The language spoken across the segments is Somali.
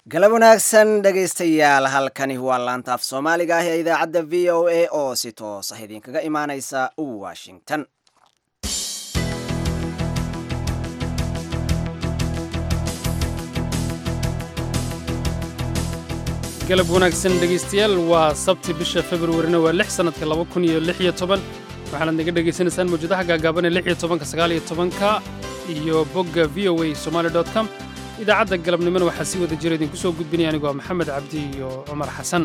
galab wanaagsan dhegaystayaal halkani waa laanta af soomaaliga ah ee idaacadda v o a oo si toos ah idinkaga imaaneysa washington galab wanaagsan dhegaystayaal waa sabti bisha februarina waa lix sannadka laba kun iyo lix iyo toban waxaanaad naga dhegaysanaysaan mawjadaha gaagaaban ee lix iyo tobanka sagaal iyo tobanka iyo bogga v o a somaali dot com idaacadda galabnimona waxaa si wada jira idinku soo gudbinaya anigu waa maxamed cabdi iyo cumar xasan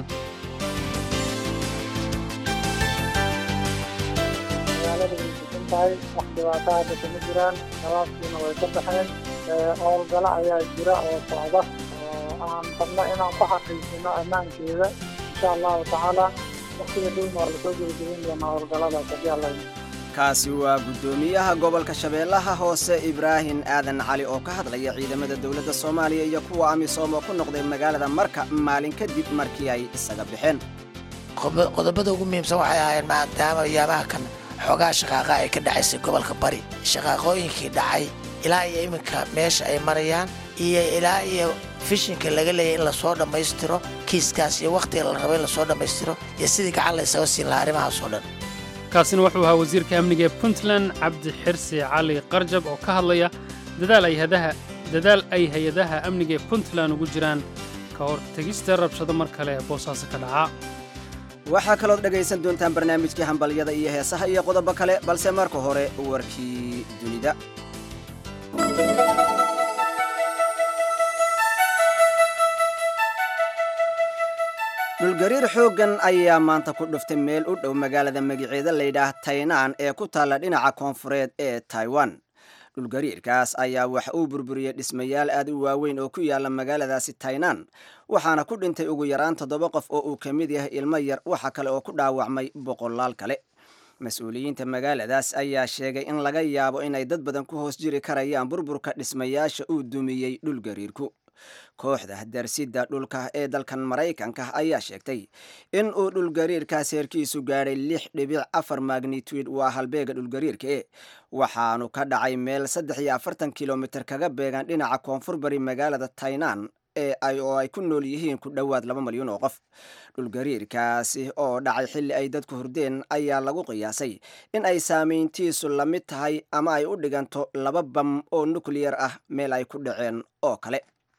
magaalada way degan tahay wax dhibaato hadda kama jiraan shabaabkiina way ka baxeen howlgalo ayaa jira oo socda oo aan rabno inaan ku xaqiijino ammaankeeda insha allahu tacaala waqtiga dhowna waa lasoo gebagabin doonaa howlgaladaas haddii alla kaasi waa guddoomiyaha gobolka shabeellaha hoose ibraahim aadan cali oo ka hadlaya ciidamada dowladda soomaaliya iyo kuwa amisom oo ku noqday magaalada marka maalin kadib markii ay isaga baxeen qodobada ugu muhiimsan waxay ahaayeen maadaama yaamaha kan xoogaa shaqaaqa ay ka dhacaysay gobolka bari shaqaaqooyinkii dhacay ilaa iyo iminka meesha ay marayaan iyo ilaa iyo fishinka laga leeyay in lasoo dhammaystiro kiiskaas iyo wakhtiga la rabo in lasoo dhammaystiro iyo sidii gacan la isaga siin lahaa arrimahaasoo dhan kaasina wuxuu ahaa wasiirka amniga ee puntland cabdi xirsi cali qarjab oo ka hadlaya dadaal ay hadaha dadaal ay hay-adaha amniga ee puntland ugu jiraan ka hor tegista rabshado mar kale boosaaso ka dhaca waxaa kalood dhegaysan doontaan barnaamijkii hambalyada iyo heesaha iyo qodobo kale balse marka hore warkii dunida dhulgariir xooggan ayaa maanta ku dhuftay meel u dhow magaalada magaceeda layidhaah taynaan ee ku taalla dhinaca koonfureed ee taiwan dhulgariirkaas ayaa wax uu burburiyey dhismayaal aad u waaweyn oo ku yaalla magaaladaasi taynaan waxaana ku dhintay ugu yaraan toddoba qof oo uu ka mid yahay ilmo yar waxa kale oo ku dhaawacmay boqolaal kale mas-uuliyiinta magaaladaas ayaa sheegay in laga yaabo inay dad badan ku hoos jiri karayaan burburka dhismayaasha uu dumiyey dhulgariirku kooxda darsidda dhulka ee dalkan maraykanka ayaa sheegtay in uu dhulgariirkaas heerkiisu gaadhay lix dhibic afar magnitude waa halbeega dhulgariirka e waxaanu ka dhacay meel saddex iyo afartan kilomitir kaga beegan dhinaca koonfur bari magaalada tainan ee ay oo ay ku nool yihiin ku dhowaad laba malyan oo qof dhulgariirkaasi oo dhacay xilli ay dadku hurdeen ayaa lagu qiyaasay in ay saameyntiisu la mid tahay ama ay u dhiganto laba bam oo nukliyar ah meel ay ku dhaceen oo kale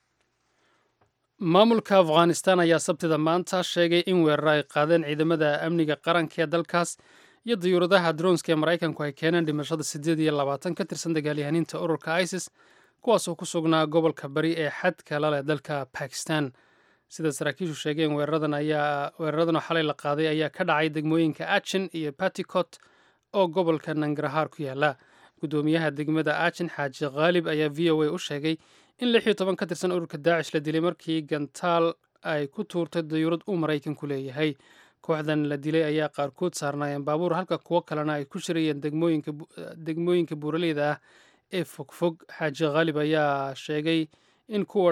maamulka afghanistan ayaa sabtida maanta sheegay in weerar ay qaadeen ciidamada amniga qaranka ee dalkaas iyo dayuuradaha dronska ee maraykanku ay keeneen dhimashada siddeed iyo labaatan ka tirsan dagaalyahaniinta ururka isis kuwaasoo ku sugnaa gobolka bari ee xadka la leh dalka bakistan sida saraakiishu sheegeen weeraradan ayaa weeraradan oo xalay la qaaday ayaa ka dhacay degmooyinka achin iyo baticot oo gobolka nangarhaar ku yaala guddoomiyaha degmada achin xaaji khaalib ayaa v o a u sheegay in lix iyo toban ka tirsan ururka daacish la dilay markii gantaal ay ku tuurtay dayuurad uu maraykanku leeyahay kooxdan la dilay ayaa qaarkood saarnaayeen baabuur halka kuwo kalena ay ku shirayeen degmooyinka buuraleyda ah ee fogfog xaaji khaalib ayaa sheegay in kuwa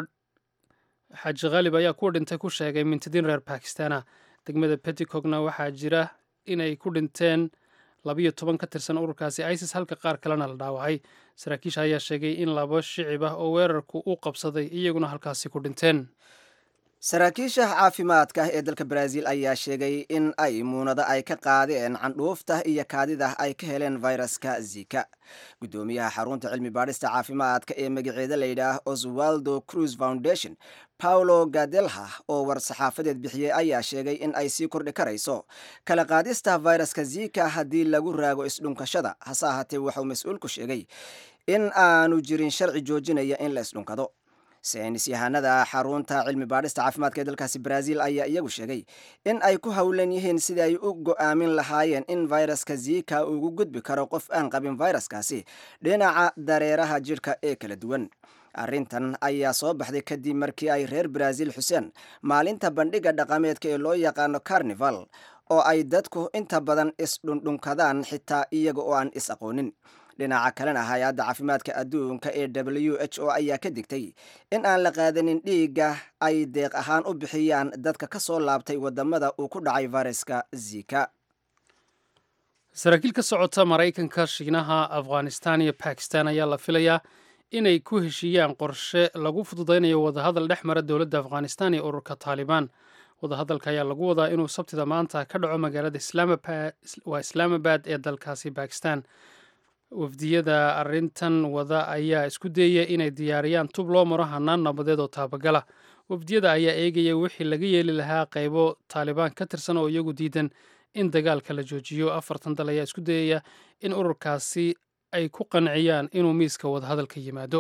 xaaji khaalib ayaa kuwa dhintay ku sheegay mintidiin reer bakistana degmada peticogna waxaa jira inay ku dhinteen labiyo toban ka tirsan ururkaasi isis halka qaar kalena la dhaawacay saraakiisha ayaa sheegay in laba shicib ah oo weerarku u qabsaday iyaguna halkaasi ku dhinteen saraakiisha caafimaadka ee dalka baraaziil ayaa sheegay in ay muunado ay ka qaadeen candhuufta iyo kaadida ay ka heleen viruska zika guddoomiyaha xarunta cilmi baadhista caafimaadka ee magaceeda layidhaah oswaldo cruz foundation paulo gadelha oo war saxaafadeed bixiyey ayaa sheegay in ay sii kordhi karayso kala qaadista viruska zika haddii lagu raago isdhunkashada hase ahaatee waxauu mas-uulku sheegay in aanu jirin sharci joojinaya in la isdhunkado saynis yahanada xarunta cilmi baadhista caafimaadka ee dalkaasi baraaziil ayaa iyagu sheegay in ay ku howlan yihiin sidii ay u go'aamin lahaayeen in viruska zika ugu gudbi karo qof aan qabin viruskaasi dhinaca dareeraha jidhka ee kala duwan arrintan ayaa soo baxday kadib markii ay reer baraaziil xuseen maalinta bandhiga dhaqameedka ee loo yaqaano carnival oo ay dadku inta badan isdhundhunkadaan xitaa iyaga oo aan is aqoonin dhinaca kalena hay-adda caafimaadka adduunka ee w h o ayaa ka digtay in aan la qaadanin dhiigga ay deeq ahaan u bixiyaan dadka ka soo laabtay wadamada uu ku dhacay fayraska zika saraakiil ka socota maraykanka shiinaha afghanistan iyo bakistan ayaa la filayaa inay ku heshiiyaan qorshe lagu fududaynayo wadahadal dhex mara dowladda afghanistan iyo ururka taalibaan wadahadalka ayaa lagu wadaa inuu sabtida maanta ka dhaco magaalada waa islaamabad ee dalkaasi bakistan wafdiyada arrintan wada ayaa isku dayaya inay diyaariyaan tub loo maro hanaan nabadeed oo taabagala wafdiyada ayaa eegaya wixii laga yeeli lahaa qaybo taalibaan ka tirsan oo iyagu diidan in dagaalka la joojiyo afartan dal ayaa isku dayaya in ururkaasi ay ku qanciyaan inuu miiska wadahadalka yimaado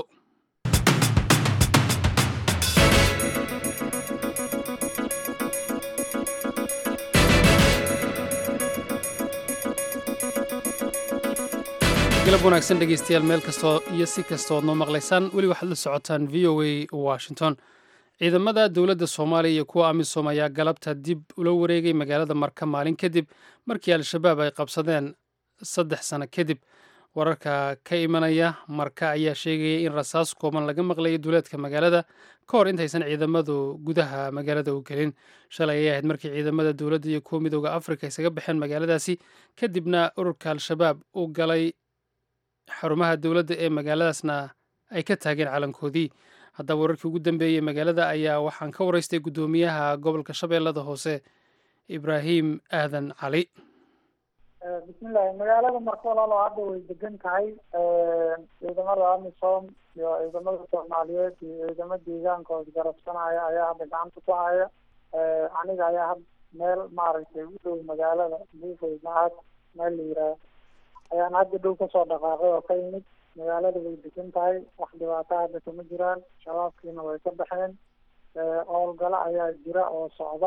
galab wanaagsan dhegeystayaal meel kastoo iyo si kastood noo maqlaysaan weli waxaad la socotaan v o a washington ciidamada dowladda soomaaliya iyo kuwa amisom ayaa galabta dib ula wareegay magaalada marka maalin kadib markii al-shabaab ay qabsadeen saddex sano kadib wararka ka imanaya marka ayaa sheegaya in rasaas kooban laga maqlayo duuleedka magaalada ka hor intaysan ciidamadu gudaha magaalada u gelin shalay ayay ahayd markii ciidamada dowladda iyo kuwa midooda afrika isaga baxeen magaaladaasi kadibna ururka al-shabaab u galay xarumaha dowladda ee magaaladaasna ay ka taageen calankoodii haddaba wararkii ugu dambeeyey magaalada ayaa waxaan ka waraystay guddoomiyaha gobolka shabeellada hoose ibraahim aadan cali bismillahi magaalada marka walaalo hadda way degan tahay ciidamada amisom iyo ciidamada soomaaliyeed iyo ciidamo deegaanka oo isgarabsanaya ayaa hadda gacanta ku haya aniga ayaa had meel maaragtay u dhow magaalada buufay macaad meel la yiraah ayaan hadda dhow kasoo dhaqaaqay oo ka yimid magaalada way degan tahay wax dhibaato hadda kama jiraan shabaabkiina way ka baxeen howlgalo ayaa jira oo socda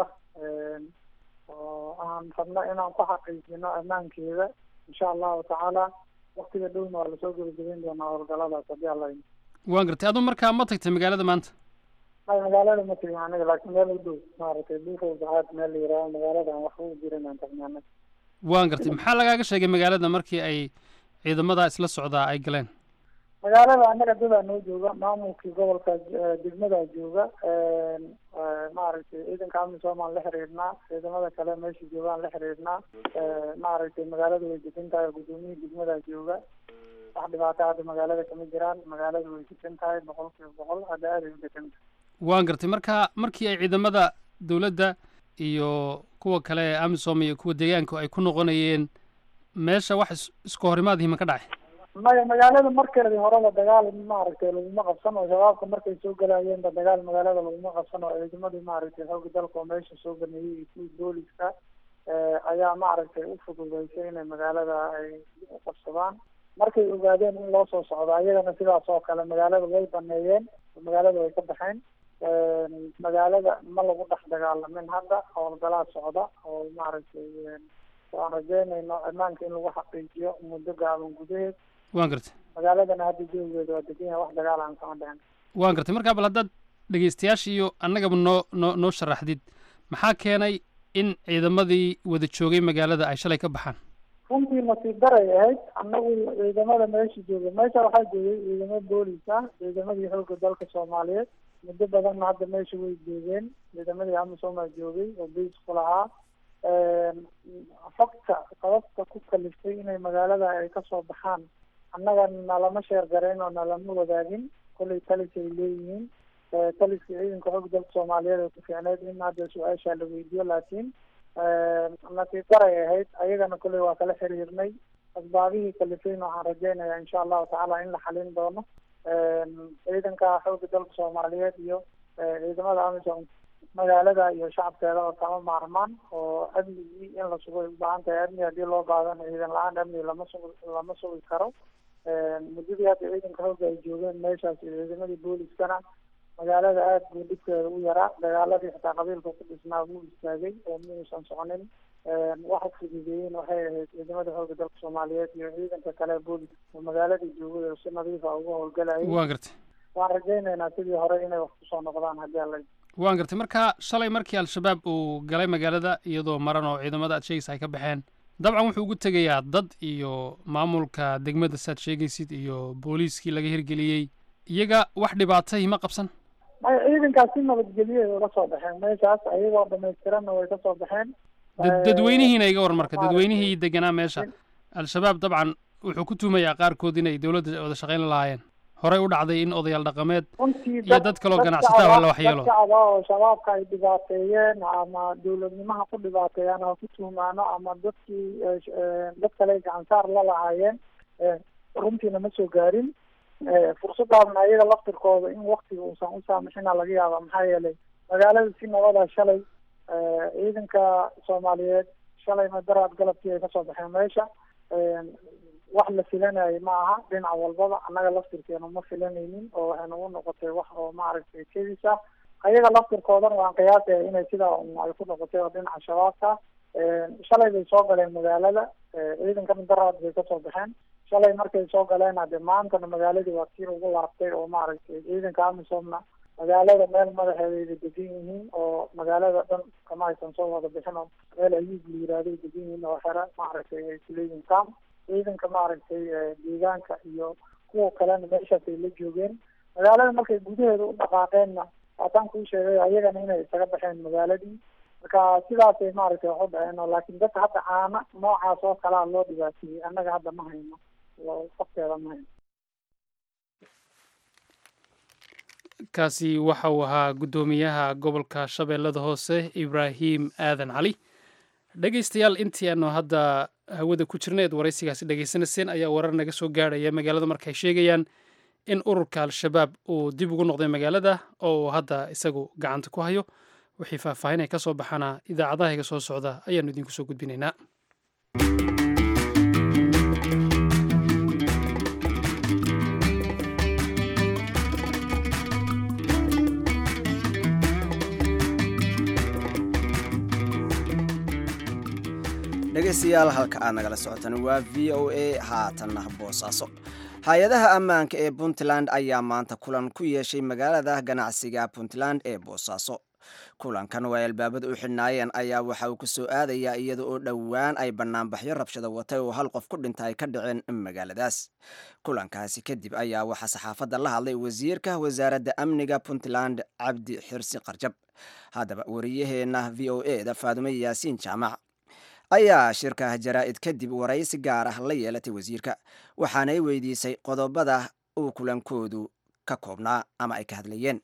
oo aan rabno inaan ku xaqiijino ammaankeeda insha allahu tacaala waktiga dhowna waa lasoo gebagabeyn doonaa howlgaladaas haddii alla waan gartay aduu markaa ma tagtay magaalada maanta ay magaalada ma tegin aniga laakiin meel u dhow maaragtay buufow bacaad meel la yihaaho magaalada aan waxba u jirin aan tagnay anaga waan gartay maxaa lagaaga sheegay magaalada markii ay ciidamada isla socdaa ay galeen magaalada annaga dadaa noo jooga maamulkii gobolka degmadaa jooga maaragtay ciidanka amisom aan la xiriirnaa ciidamada kale meesha joogaan la xiriirnaa maaragtay magaalada way degan tahay guddoomiyihii degmadaa jooga wax dhibaato hadda magaalada kama jiraan magaalada way degan tahay boqol kiiba boqol hadda aaday u degan tahay waan gartay marka markii ay ciidamada dowladda iyo kuwa kale ee amisom iyo kuwa deegaanku ay ku noqonayeen meesha wax isku horimaadihii ma ka dhacay maya magaalada markeedii horeba dagaal maaragtay laguma qabsan oo shabaabka markay soo galayeenba dagaal magaalada laguma qabsan oo ciidamadii maaragtay xooga dalka oo meesha soo ganeeyey iyo kuwii booliska ayaa maaragtay u fududeysay inay magaalada ay u qabsadaan markay ogaadeen in loo soo socdo ayagana sidaas oo kale magaalada way baneeyeen magaalada way ka baxeen magaalada ma lagu dhex dagaalamin hadda howlgalaa socda oo maaragtay waan rajeynayno ammaanka in lagu xaqiijiyo muddo gaaban gudaheed waan gartay magaaladana hadda joogeeda waa degan yahay wax dagaal aan kama dhicin waan gartay markaa bal haddaad dhegeystayaasha iyo annagaba noo noo noo sharaxdid maxaa keenay in ciidamadii wada joogay magaalada ay shalay ka baxaan runtii nasiib daray ahayd annagu ciidamada meesha jooga meesha waxaa joogay ciidamo boolis ah ciidamadii xoogga dalka soomaaliyeed muddo badanna hadda meesha way joogeen ciidamadii amisomaa joogay oo bais ku lahaa xogta sababta ku kaliftay inay magaalada ay kasoo baxaan annaga nalama sheer garayn oo nalama wadaagin kollay talis ay leeyihiin taliska ciidanka xoog dalka soomaaliyeed ay ku fiicneyd in hadda su-aasha la weydiiyo laakiin nasiib daray ahayd ayagana kolley waa kala xiriirnay asbaabihii kalifayna waxaan rajeynayaa insha allahu tacaala in la xalin doono ciidanka xooga dalka soomaaliyeed iyo ciidamada amisom magaalada iyo shacabkeeda oo kama maarmaan oo amnigii in la sugo ay u baahan tahay amni haddii loo baadana ciidan la-aan amni lama sugi lama sugi karo muddadii hadda ciidanka xooga ay joogeen meeshaas iyo ciidamadii booliskana magaalada aada buu dhibkeeda u yaraa dagaaladii xitaa qabiilka ku dhisnaa wuu istaagay oo muusan soconin waxa fududeeyeen waxay ahayd ciidamada xooga dalka soomaaliyeed iyo ciidanka kale booliska oo magaaladii joogay oo si nadiifa uga howlgalayay waan gartay waan rajeynaynaa sidii hore inay wax kusoo noqdaan haddii alla waan gartay marka shalay markii al-shabaab uu galay magaalada iyadoo maran oo ciidamada aad sheegaysa ay ka baxeen dabcan wuxuu ugu tegayaa dad iyo maamulka degmada saad sheegaysid iyo booliiskii laga hirgeliyey iyaga wax dhibaatay ma qabsan maya ciidankaas si nabadgelye ay uga soo baxeen meeshaas ayagoo dhamaystiranna way kasoo baxeen dad dadweynihiina iga waran marka dadweynihii deganaa meesha al-shabaab dabcan wuxuu ku tuumayaa qaarkood inay dowladda wada shaqayn lahaayeen horey u dhacday in odayaal dhaqameed runtii iyo dad kaloo ganacsataa waa la waxyeelo dad shacaba oo shabaabka ay dhibaateeyeen ama dowladnimaha ku dhibaateeyaan oo ku tuhmaano ama dadkii dad kale gacansaar la lahaayeen runtiina ma soo gaarin fursadaasna ayaga laftirkooda in waktiga uusan u saamixina laga yaaba maxaa yeelay magaalada si nabada shalay ciidanka soomaaliyeed shalay madaraad galabkii ay kasoo baxeen meesha wax la filanayay ma aha dhinac walbaba annaga laftirkeena ma filanaynin oo waxay nagu noqotay wax oo maaragtay kedis ah ayaga laftirkoodana waan qiyaasaya inay sidaa ay ku noqotay oo dhinaca shabaabka shalay bay soo galeen magaalada ciidanka madaraad bay kasoo baxeen shalay markay soo galeen hade maantana magaaladii waa tii ugu laabtay oo maaragtay ciidanka amisomna magaalada meel madaxeedayda degan yihiin oo magaalada dhan kama aysan soo wada bixin oo meel ayuub la yiraahday degan yihiin oo xere maaragtay ay kuleeyihin kam ciidanka maaragtay deegaanka iyo kuwa kalena meeshaas ay la joogeen magaalada markay gudaheeda u dhaqaaqeenna waataan kuu sheegay ayagana inay isaga baxeen magaaladii marka sidaasay maaragtay wax u dhaceen oo laakiin dadka hadda caana noocaas oo kalea loo dhibaateeyey annaga hadda ma hayno waqteeda ma hayno kaasi waxa uu ahaa guddoomiyaha gobolka shabeellada hoose ibraahim aadan cali dhegaystayaal intii aanu hadda hawada ku jirnayd waraysigaasi dhegaysanayseen ayaa warar naga soo gaadhaya magaalada markaay sheegayaan in ururka al-shabaab uu dib ugu noqday magaalada oo uu hadda isagu gacanta ku hayo wixii faahfaahin ay ka soo baxana idaacadaha iga soo socda ayaanu idinku soo gudbinaynaa dhegaystayaal halka aad nagala socotaan waa v o a haatanna boosaaso hay-adaha ammaanka ee puntland ayaa maanta kulan ku yeeshay magaalada ganacsiga puntland ee boosaaso kulankan oo ay albaabada u xidhnaayeen ayaa waxa uu ku soo aadayaa iyada oo dhowaan ay bannaanbaxyo rabshada watay oo hal qof ku dhinta ay ka dhaceen magaaladaas kulankaasi kadib ayaa waxaa saxaafadda la hadlay wasiirka wasaaradda amniga puntland cabdi xirsi qarjab haddaba wariyaheenna v o e da faadume yaasiin jaamac ayaa shirka jaraa'id kadib waraysi gaar ah la yeelatay wasiirka waxaanay weydiisay qodobada uu kulankoodu ka koobnaa ama ay ka hadlayeen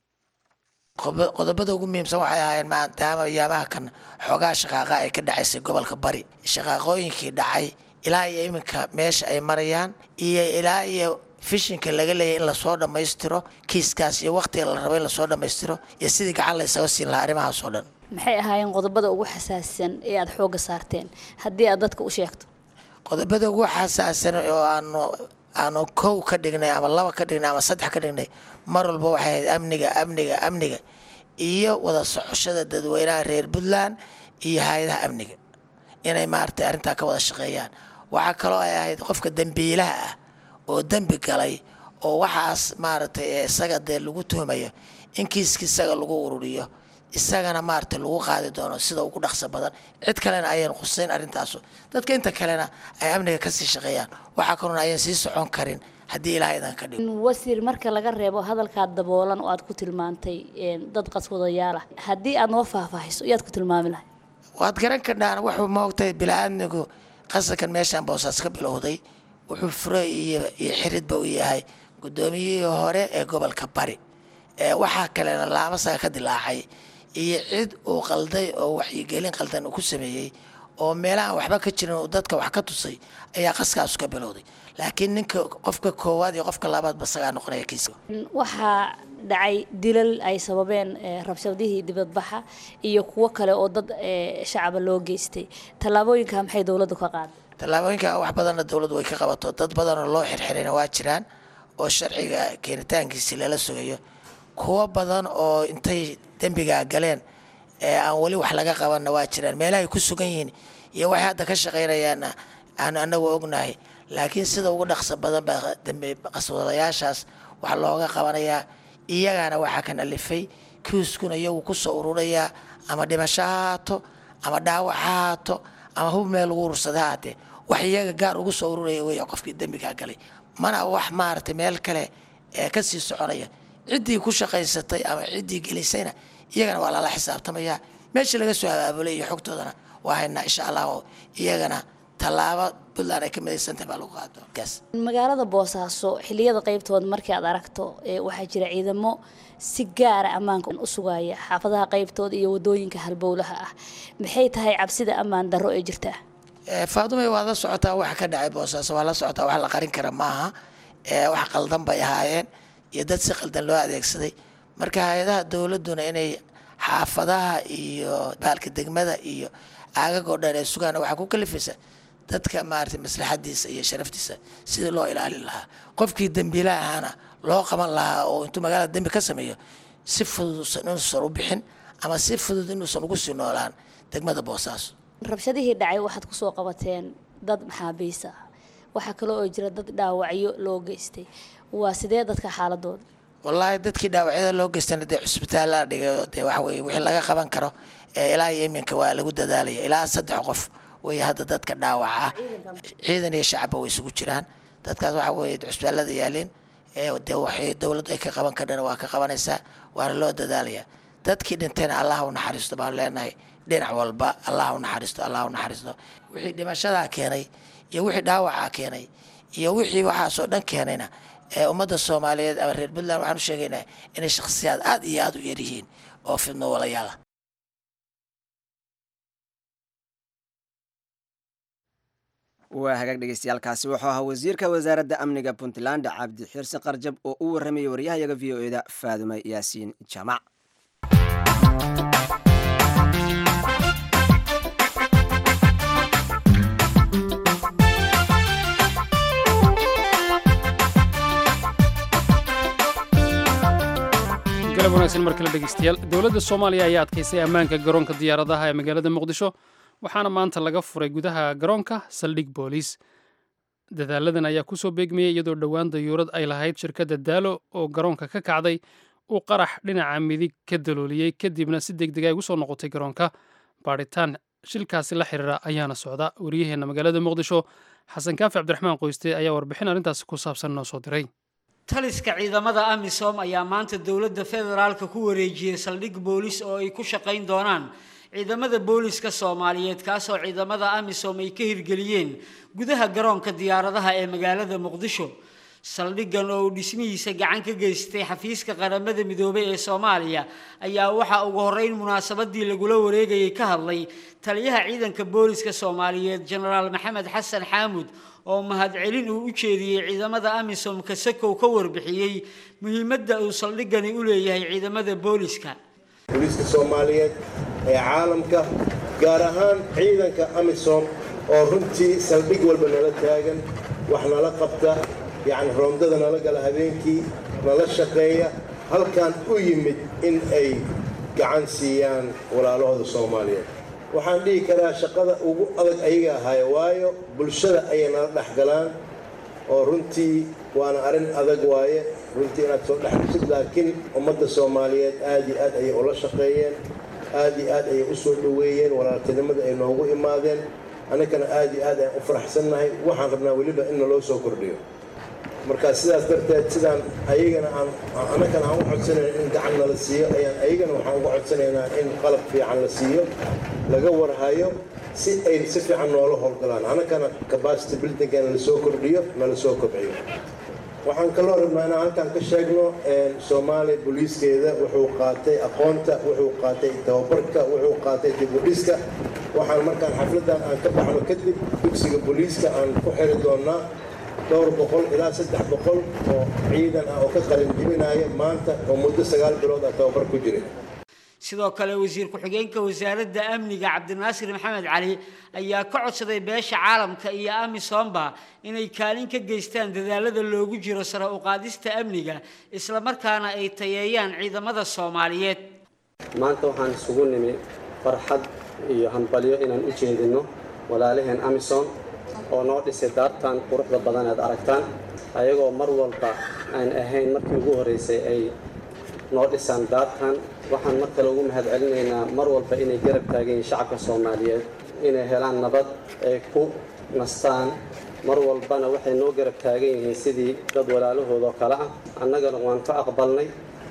qodobada ugu muhiimsan waxay ahaayeen maadaama yaamaha kan xoogaa shaqaaqa ay ka dhacaysay gobolka bari shaqaaqooyinkii dhacay ilaa iyo iminka meesha ay marayaan iyo ilaa iyo fishinka laga leeyahy in lasoo dhammaystiro kiiskaas iyo wakhtiga la rabo in lasoo dhammaystiro iyo sidii gacan la isaga siin lahaa arrimahaas oo dhan maxay ahaayeen qodobada ugu xasaasisan ee aada xoogga saarteen haddii aad dadka u sheegto qodobada ugu xasaasan oo aanu aanu kow ka dhignay ama laba ka dhignay ama saddex ka dhignay mar walba waxay ahayd amniga amniga amniga iyo wada socoshada dadweynaha reer puntland iyo hay-adaha amniga inay maaragtay arrintaa ka wada shaqeeyaan waxaa kaloo ay ahayd qofka dembiilaha ah oo dembi galay oo waxaas maaragtay isaga dee lagu tuhmayo in kiiska isaga lagu ururiyo isagana maaragtay lagu qaadi doono sida ugu dhaqso badan cid kalena ayaan qusayn arrintaasu dadka inta kalena ay amniga kasii shaqeeyaan waxaa kaloona ayaan sii socon karin haddii ilaah idan ka dhigo wasiir marka laga reebo hadalkaa daboolan oo aad ku tilmaantay dad qaswadayaal ah haddii aad noo faahfaahiso iyaad ku tilmaami lahay waad garan karnaan wuxuu moogtay bilaa-aadmigu qasankan meeshaan boosaas ka bilowday wuxuu fure iyo iyo xiridba u yahay guddoomiyihii hore ee gobolka bari waxaa kalena laamasaga ka dilaacay iyo cid uu qalday oo waxyigelin qaldan uu ku sameeyey oo meelahaan waxba ka jirin uu dadka wax ka tusay ayaa qaskaasu ka bilowday laakiin ninka qofka koowaad iyo qofka labaadba isagaa noqonaya kiiska waxaa dhacay dilal ay sababeen rabshadihii dibadbaxa iyo kuwo kale oo dad shacaba loo geystay tallaabooyinka maxay dowladdu ka qaaday tallaabooyinka wax badanna dowladdu way ka qabato dad badanoo loo xirxirayna waa jiraan oo sharciga keenitaankiisi lala sugayo kuwo badan oo intay dembigaa galeen ee aan weli wax laga qabanna waa jiraan meelahay ku sugan yihiin iyo waxay hadda ka shaqaynayaanna aan anagu ognahay laakiin sida ugu dhaqso badan baa dembi qaswadayaashaas wax looga qabanayaa iyagana waxaa kan alifay kiiskuna iyagu kusoo ururayaa ama dhimasho ha haato ama dhaawac ha haato ama hub meel lagu urursada ha haatee wax iyaga gaar ugu soo ururaya wey qofkii dembigaa galay mana wax maaragtay meel kale ee kasii soconaya ciddii ku shaqaysatay ama ciddii gelisayna iyagana waa lala xisaabtamayaa meeshii laga soo abaabulay iyo xogtoodana waa haynaa insha allah oo iyagana tallaabo puntland ay ka midaysantahay baa lagu qaado gaas magaalada boosaaso xiliyada qeybtooda markii aad aragto ee waxaa jira ciidamo si gaara ammaanka u sugaya xaafadaha qeybtooda iyo wadooyinka halbowlaha ah maxay tahay cabsida ammaan darro ee jirta faadumay waad la socotaa waxa ka dhacay boosaaso waa la socotaa wax la qarin kara maaha wax qaldan bay ahaayeen iyo dad si qaldan loo adeegsaday marka hay-adaha dowladuna inay xaafadaha iyo baalka degmada iyo aagagoo dhan ee sugaan waxaa ku kalifaysa dadka maarata maslaxadiisa iyo sharaftiisa sidii loo ilaalin lahaa qofkii dembiila ahaana loo qaban lahaa oo intuu magaalada dembi ka sameeyo si fudud inuusan u bixin ama si fudud inuusan ugu sii noolaan degmada boosaaso rabshadihii dhacay waxaad kusoo qabateen dad maxaabiis ah waxaa kale oo jira dad dhaawacyo loo geystay waa sidee dadka xaaladooda wallaahi dadkii dhaawacyada loo geystana dee cusbitaalla dhigay dee waxa weye wixii laga qaban karo ilaa iyo iminka waa lagu dadaalaya ilaa saddex qof wey hadda dadka dhaawaca ah ciidan iyo shacabba way isugu jiraan dadkaas waxa weye cusbitaallada yaaleen dee waxay dowladdu ay ka qaban kardhana waa ka qabanaysaa waana loo dadaalaya dadkii dhintayna allah u naxariisto baan leenahay dhinac walba allah u naxariisto allah u naxariisto wixii dhimashadaa keenay iyo wixii dhaawacaa keenay iyo wixii waxaasoo dhan keenayna ee ummadda soomaaliyeed ama reer puntland waxaan u sheegaynaa inay shakhsiyaad aad iyo aada u yaryihiin oo fidno walayaala waa hagaag dhegeystayaaalkaasi wuxuu ahaa wasiirka wasaaradda amniga puntland cabdi xirsi qarjab oo u warramayay waryahayaga v o eda faadume yaasiin jaamac galab wanaagsan mar kale dhegeystayaal dowladda soomaaliya ayaa adkaysay ammaanka garoonka diyaaradaha ee magaalada muqdisho waxaana maanta laga furay gudaha garoonka saldhig booliis dadaaladan ayaa kusoo beegmayay iyadoo dhowaan dayuurad ay lahayd shirkadda daalo oo garoonka ka kacday uu qarax dhinaca midig ka dalooliyey kadibna si degdeg ay ugu soo noqotay garoonka baadhitaan shilkaasi la xiriira ayaana socda wariyaheenna magaalada muqdisho xasan kaafi cabdiraxmaan qoyste ayaa warbixin arrintaasi ku saabsan noo soo diray taliska ciidamada amisom ayaa maanta dowladda federaalka ku wareejiyey saldhig boolis oo ay ku shaqayn doonaan ciidamada booliska soomaaliyeed kaasoo ciidamada amisom ay ka hirgeliyeen gudaha garoonka diyaaradaha ee magaalada muqdisho saldhiggan oo uu dhismihiisa gacan ka geystay xafiiska qaramada midoobay ee soomaaliya ayaa waxaa ugu horreyn munaasabadii lagula wareegayay ka hadlay taliyaha ciidanka booliska soomaaliyeed jenaraal maxamed xasan xaamud oo mahadcelin uu u jeediyey ciidamada amisom kasakow ka warbixiyey muhiimadda uu saldhiggani u leeyahay ciidamada booliska booliiska soomaaliyeed ee caalamka gaar ahaan ciidanka amisom oo runtii saldhig walba nala taagan wax nala qabta yacni roondada nala gala habeenkii nala shaqeeya halkan u yimid in ay gacan siiyaan walaalahooda soomaaliyeed waxaan dhihi karaa shaqada ugu adag ayaga ahaaye waayo bulshada ayay nala dhex galaan oo runtii waana arrin adag waaye runtii inaad soo dhex gashid laakiin ummadda soomaaliyeed aad iyo aad ayay ula shaqeeyeen aad iyo aad ayay u soo dhoweeyeen walaaltinimada ay noogu imaadeen annagana aad iyo aad ayaan u faraxsannahay waxaan rabnaa weliba in naloo soo kordhiyo marka sidaas darteed sidaan ayagana aan annagana aan u codsanayna in gacan nala siiyo ayaan ayagana waxaan uga codsanaynaa in qalab fiican la siiyo laga warhayo si ay si fiican noola howlgalaan annagana capacity buildingana lasoo kordhiyo nala soo kobciyo waxaan kaloo rabnaa inaan halkan ka sheegno soomaaliya booliiskeeda wuxuu qaatay aqoonta wuxuu qaatay tababarka wuxuu qaatay dibudhiska waxaan markaan xafladan aan ka baxno kadib dugsiga booliiska aan ku xiri doonaa dhowr boqol ilaa saddex boqol oo ciidan ah oo ka qalin jibinaya maanta oo muddo sagaal bilood ah tababar ku jiray sidoo kale wasiir ku-xigeenka wasaaradda amniga cabdinaasir maxamed cali ayaa ka codsaday beesha caalamka iyo amisomba inay kaalin ka geystaan dadaalada loogu jiro sare u qaadista amniga islamarkaana ay tayeeyaan ciidamada soomaaliyeed maanta waxaan isugu nimi farxad iyo hambalyo inaan u jeedinno walaalaheen amisom oo noo dhisay daartan quruxda badan aad aragtaan ayagoo mar walba aan ahayn markii ugu horreysay ay noo dhisaan daartan waxaan mar kale ugu mahad celinaynaa mar walba inay garab taagayiin shacabka soomaaliyeed inay helaan nabad ay ku nastaan mar walbana waxay noo garab taagan yihiin sidii dad walaalahooda oo kale ah annagana waan ka aqbalnay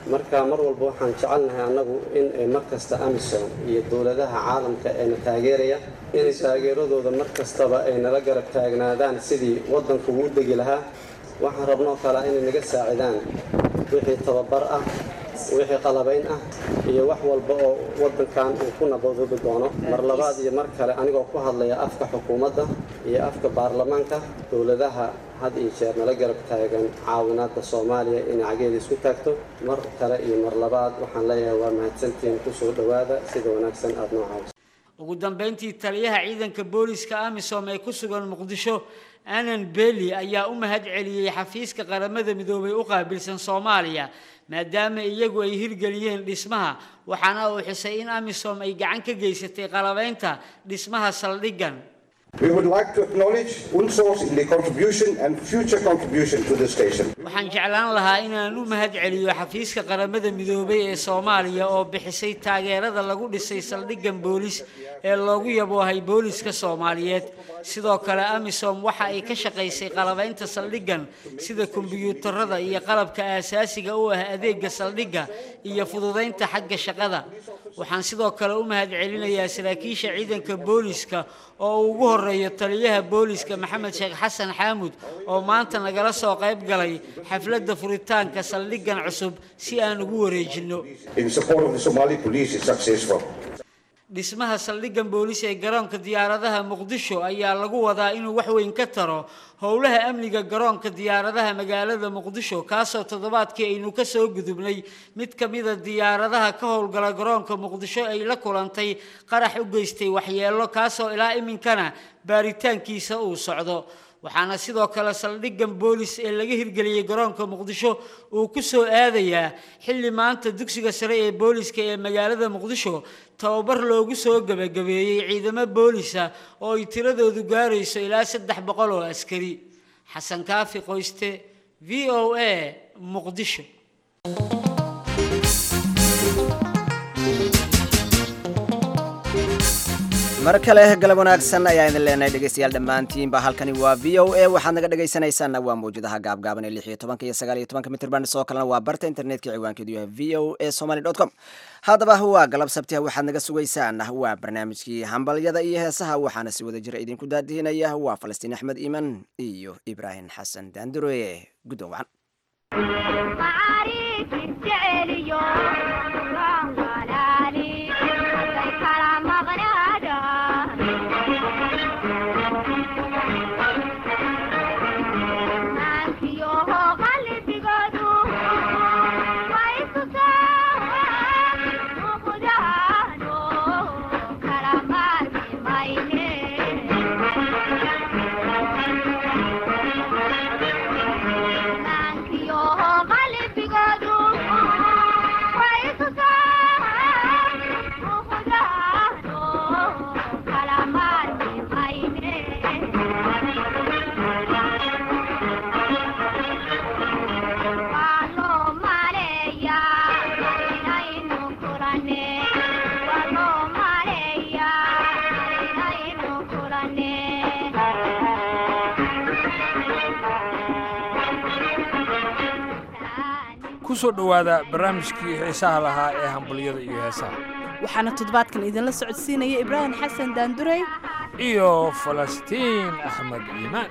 marka mar walba waxaan jecelnahay annagu in ay mar kasta amisom iyo dowladaha caalamka eena taageeraya inay taageeradooda mar kastaba ay nala garab taagnaadaan sidii waddanku uu degi lahaa waxaan rabnoo kale inay naga saacidaan wixii tababar ah wixii qalabayn ah iyo wax walba oo waddankan uu ku nabadoobi doono mar labaad iyo mar kale anigoo ku hadlaya afka xukuumadda iyo afka baarlamaanka dowladaha had iyo jeer nala garab taagan caawinaadda soomaaliya inay cageeda isku taagto mar kale iyo mar labaad waxaan leeyahay waa mahadsantiin kusoo dhowaada sida wanaagsan aada noo caawiso ugu dambeyntii taliyaha ciidanka booliska amisom ee ku sugan muqdisho anan beli ayaa u mahad celiyey xafiiska qaramada midoobay u qaabilsan soomaaliya maadaama iyagu ay hirgeliyeen dhismaha waxaana uu xusay in amisom ay gacan ka geysatay qalabaynta dhismaha saldhiggan We would like to acknowledge UNSOS in the contribution and future contribution to the station. waxaan jeclaan lahaa inaan u mahad celiyo xafiiska qaramada midoobay ee soomaaliya oo bixisay taageerada lagu dhisay saldhiggan boolis ee loogu yaboohay booliska soomaaliyeed sidoo kale amisom waxa ay ka shaqaysay qalabaynta saldhiggan sida kombiyuutarada iyo qalabka aasaasiga u ah adeega saldhigga iyo fududaynta xagga shaqada waxaan sidoo kale u mahad celinayaa saraakiisha ciidanka booliska oo uu ugu horeeyo taliyaha booliska maxamed sheekh xasan xaamud oo maanta nagala soo qayb galay xafladda furitaanka saldhiggan cusub si aan ugu wareejinno In support of the Somali police is successful. dhismaha saldhiggan boolis ee garoonka diyaaradaha muqdisho ayaa lagu wadaa inuu wax weyn ka taro howlaha amniga garoonka diyaaradaha magaalada muqdisho kaasoo toddobaadkii aynu ka soo gudubnay mid ka mida diyaaradaha ka howlgala garoonka muqdisho ay la kulantay qarax u geystay waxyeello kaasoo ilaa iminkana baaritaankiisa uu socdo waxaana sidoo kale saldhiggan boolis ee laga hirgeliyey garoonka muqdisho uu ku soo aadayaa xilli maanta dugsiga sare ee booliska ee magaalada muqdisho tababar loogu soo gebagabeeyey ciidamo boolisa oo ay tiradoodu gaarayso ilaa saddex boqol oo askari xasan kaafi qoyste v o a muqdisho mar kale galab wanaagsan ayaa idin leenahay dhegeystayaal dhammaantiinba halkani waa v o a waxaad naga dhegaysanaysaana waa mawjadaha gaabgaaban ee lix iyo tobanka iyo sagaal iyo tobanka mitrban sidoo kalena waa barta internetka ciwaankeedu yahay v o a somaly dot com haddaba waa galab sabtiha waxaad naga sugaysaan waa barnaamijkii hambalyada iyo heesaha waxaana si wada jira idinku daadihinaya waa falastiin axmed iiman iyo ibraahim xasan daandure guddoon wacan kusoo dhowaada barnaamijkii xiisaha lahaa ee hambalyada iyo heesaha waxaana toddobaadkan idinla socodsiinaya ibraahim xasan daandurey iyo falastiin axmed iimaan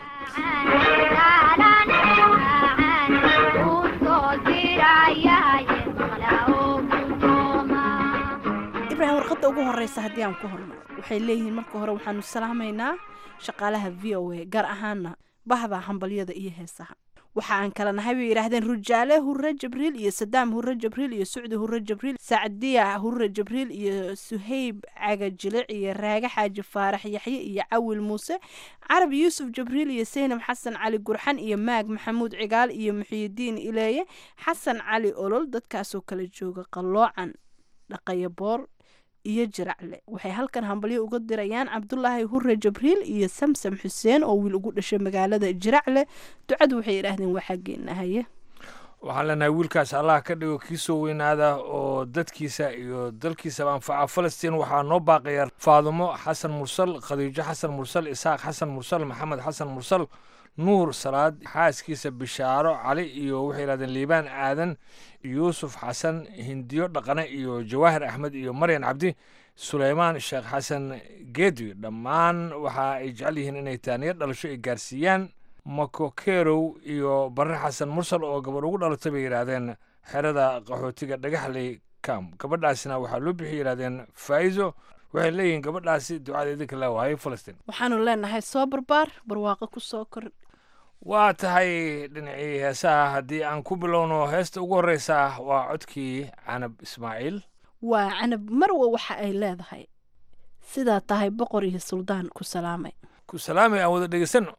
ibraahim warqadda ugu horeysa haddii aan ku hormaro waxay leeyihiin marka hore waxaanu salaamaynaa shaqaalaha v o a gaar ahaana bahda hambalyada iyo heesaha waxa aan kala nahay bay yidhaahdeen rujaale hurre jabriil iyo sadaam hurre jabriil iyo sucdi hurre jabriil sacdiya hurre jabriil iyo suhayb cagajilic iyo raage xaaji faarax yaxye iyo cawil muuse carab yuusuf jabriil iyo saynab xasan cali gurxan iyo maag maxamuud cigaal iyo muxiyidiin ileeye xasan cali olol dadkaasoo kala jooga qalloocan dhaqaya boor iyo jiracle waxay halkan hambalyo uga dirayaan cabdulaahi hurre jabriil iyo samsam xuseen oo wiil ugu dhashay magaalada jiracle ducadu waxay yidhaahdeen waa xaggeena haye waxaan leenahay wiilkaas allah ka dhigo kii soo weynaada oo dadkiisa iyo dalkiisaba anfaca falastiin waxaa noo baaqaya faadumo xasan mursal khadiijo xasan mursal isaaq xasan mursal maxamed xasan mursal nuur salaad xaaskiisa bishaaro cali iyo waxay yidhahdeen liibaan aadan yuusuf xasan hindiyo dhaqane iyo jawaahir axmed iyo maryan cabdi suleymaan sheekh xasan geedi dhammaan waxa ay jecel yihiin inay taaniyo dhalasho ay gaarsiiyaan makokerow iyo barre xasan mursal oo gabadh ugu dhalatay bay yidhaahdeen xerada qaxootiga dhagaxley kam gabadhaasina waxaa loo bixi yidhahdeen faa'izo waxay leeyihiin gabadhaasi ducada idinka laa waayay falastiin waxaanu leenahay soo barbaar barwaaqo ku soo kor waa tahay dhinacii heesaha haddii aan ku bilowno heesta ugu horreysa waa codkii canab ismaaciil waa canab marwa waxa ay leedahay sidaa tahay boqor iyo suldaan ku salaamay ku salaamay aan wada dhegeysanno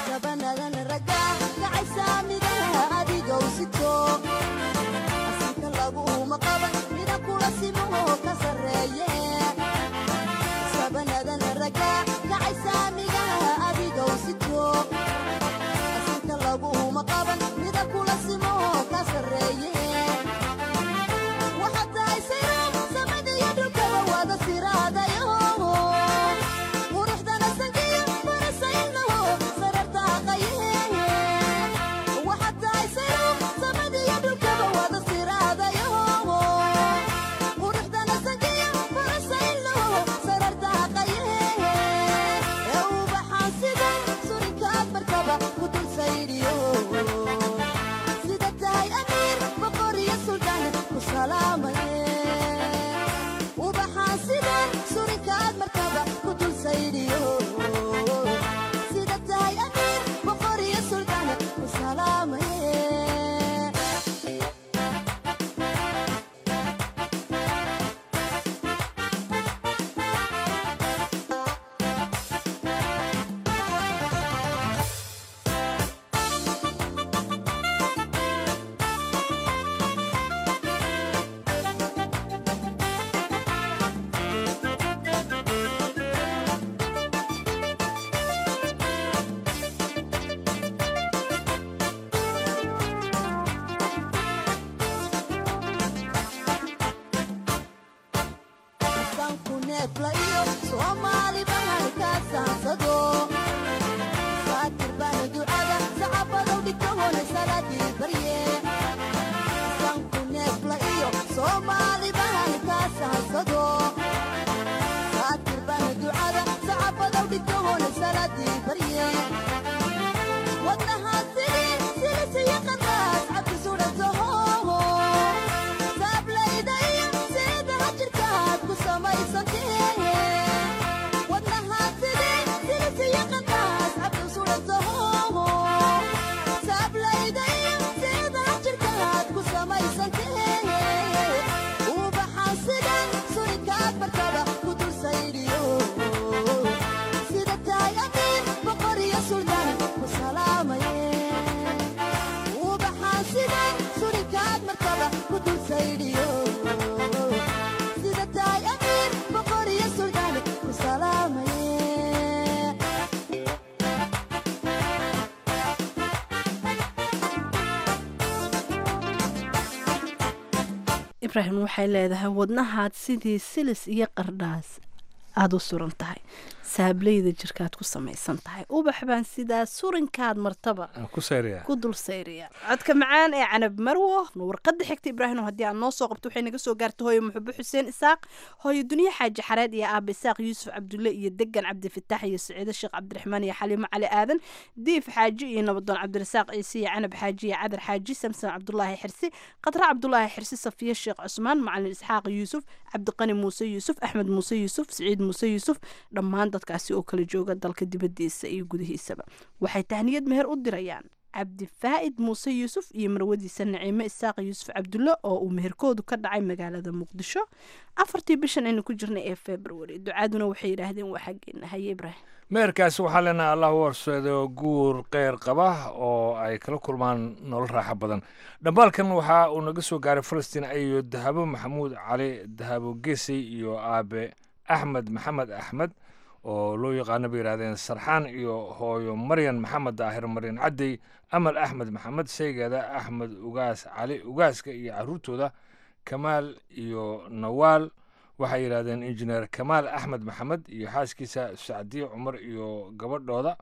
ibrahim waxay leedahay wadnahaad sidii silis iyo qardhaas aada u suran tahay saableyda jirkaad ku samaysan tahay ubax baan sidaa surinkaad martaba ku sayriya ku dul sayriya codka macaan ee canab marwo warqada xigta ibraahim haddii aad noo soo qabto waxay naga soo gaartay hooyo muxubo xuseen isaaq hooyo duniye xaaji xareed iyo aaba isaaq yuusuf cabdulle iyo degan cabdifitaax iyo saciido sheekh cabdiraxmaan iyo xaliimo cali aadan diif xaaji iyo nabadoon cabdirasaaq ciise iyo canab xaaji iyo cadar xaaji samson cabdulaahi xirsi qadra cabdulaahi xirsi safiye sheekh cusmaan macalin isxaaq yuusuf cabdiqani muuse yuusuf axmed muuse yuusuf siciid muuse yuusuf dhammaan dadkaasi oo kala jooga dalka dibadiisa iyo gudihiisaba waxay tahniyad meher u dirayaan cabdifaa'id muuse yuusuf iyo marwadiisa naciime isaaq yuusuf cabdulle oo uu meherkoodu ka dhacay magaalada muqdisho afartii bishan aynu ku jirnay ee february ducaaduna waxay yidhaahdeen waa xaggeena haye ibraahim meherkaasi waxaa leenahay allah u horseedo guur keyr qaba oo ay kala kulmaan nolol raaxo badan dhambaalkan waxa uu naga soo gaaray falastiin ayo dahabo maxamuud cali dahabo gesey iyo aabe axmed maxamed axmed oo loo yaqaano bay yidhahdeen sarxaan iyo hooyo maryan maxamed daahir maryan caddey amal axmed maxamed sheygeeda axmed ugaas cali ugaaska iyo caruurtooda kamaal iyo nawaal waxay yidhahdeen injineer kamaal axmed maxamed iyo xaaskiisa sacdiye cumar iyo gabadhooda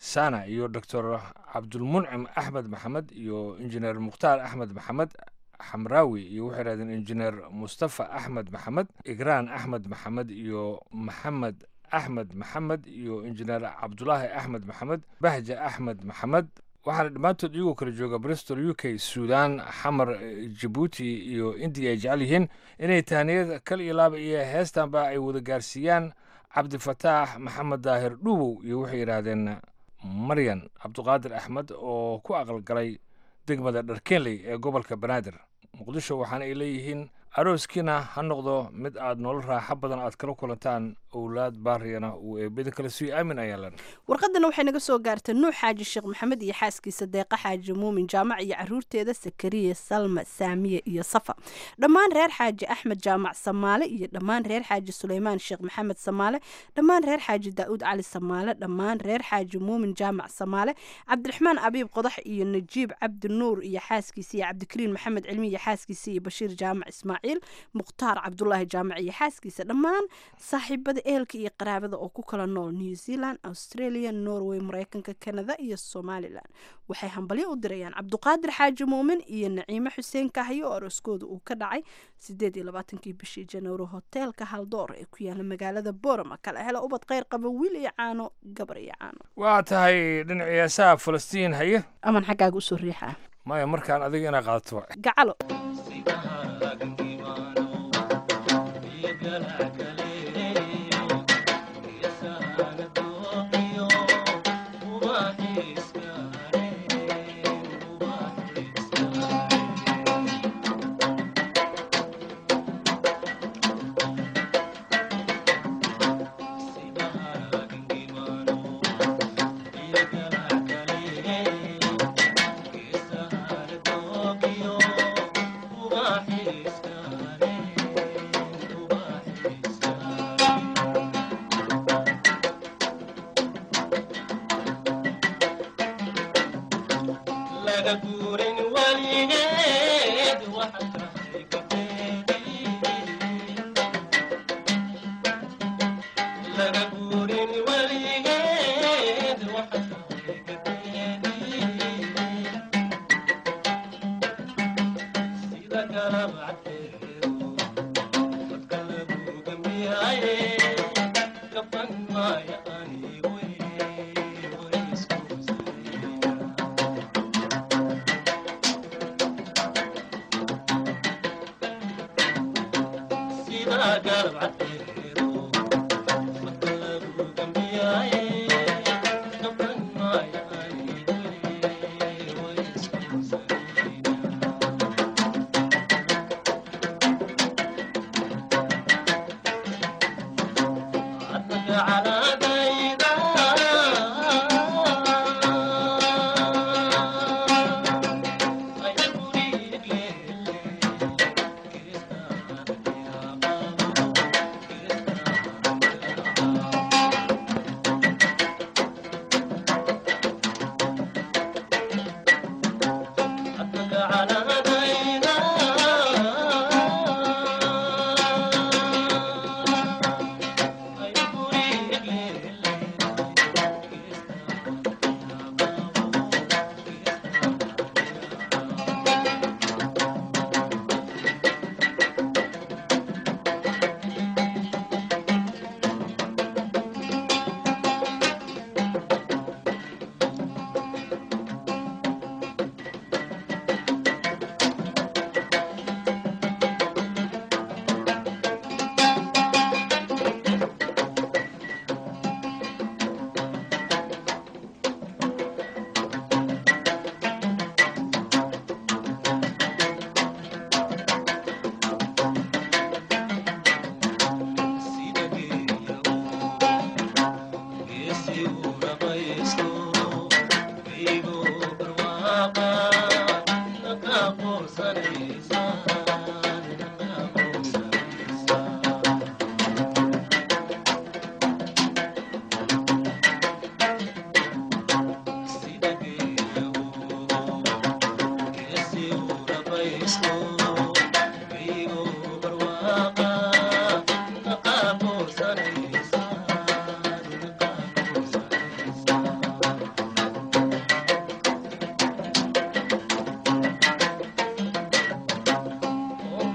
sana iyo doctor cabdulmuncim axmed maxamed iyo injineer mukhtaar axmed maxamed xamraawi iyo waxay yidhahdeen injineer mustafa axmed maxamed igraan axmed maxamed iyo maxamed axmed maxamed iyo injineer cabdulaahi axmed maxamed bahja axmed maxamed waxaana dhammaantood iyagoo kala jooga bristol u k suudaan xamar jabuuti iyo indiya ay jecel yihiin inay tahniyad kal iyo laaba iyo heestanba ay wada gaarsiiyaan cabdifataax maxamed daahir dhuubow iyo waxay yidhaahdeen maryan cabduqaadir axmed oo ku aqalgalay degmada dharkeenley ee gobolka banaadir muqdisho waxaana ay leeyihiin arooskiina ha noqdo mid aad nolol raaxo badan aad kala kulantaan owlaad baariyana uu eebada kale sii aamin ayaa len warqadana waxay naga soo gaartay nuux xaaji sheekh maxamed iyo xaaskiisa deeqa xaaji muumin jaamac iyo caruurteeda sakariya salma saamiye iyo safa dhammaan reer xaaji axmed jaamac samaale iyo dhammaan reer xaaji suleymaan sheekh maxamed samaale dhammaan reer xaaji daa'uud cali samaale dhammaan reer xaaji muumin jaamac samaale cabdiraxmaan abiib qodax iyo najiib cabdi nuur iyo xaaskiisa iyo cabdikariin maxamed cilmi iyo xaaskiisa iyo bashiir jaamac ismaaciil mukhtaar cabdulaahi jaamac iyo xaaskiisa dhammaan saaxiibada ehelka iyo qaraabada oo ku kala nool new zealand australia norway mareykanka canada iyo somalilan waxay hambalyo u dirayaan cabduqaadir xaaji muumin iyo naciime xuseen kahyo oo arooskooda uu ka dhacay sideed iyo labaatankii bishii januari hoteelka haldoor ee ku yaala magaalada borama kala hela ubad kheyr qaba wiil iyo caano gabar iyo caano waa tahay dhinacii heesaha falastiin haye aman xaggaaga usoo riixaa maya markaan adiga inaa qaadato gacalo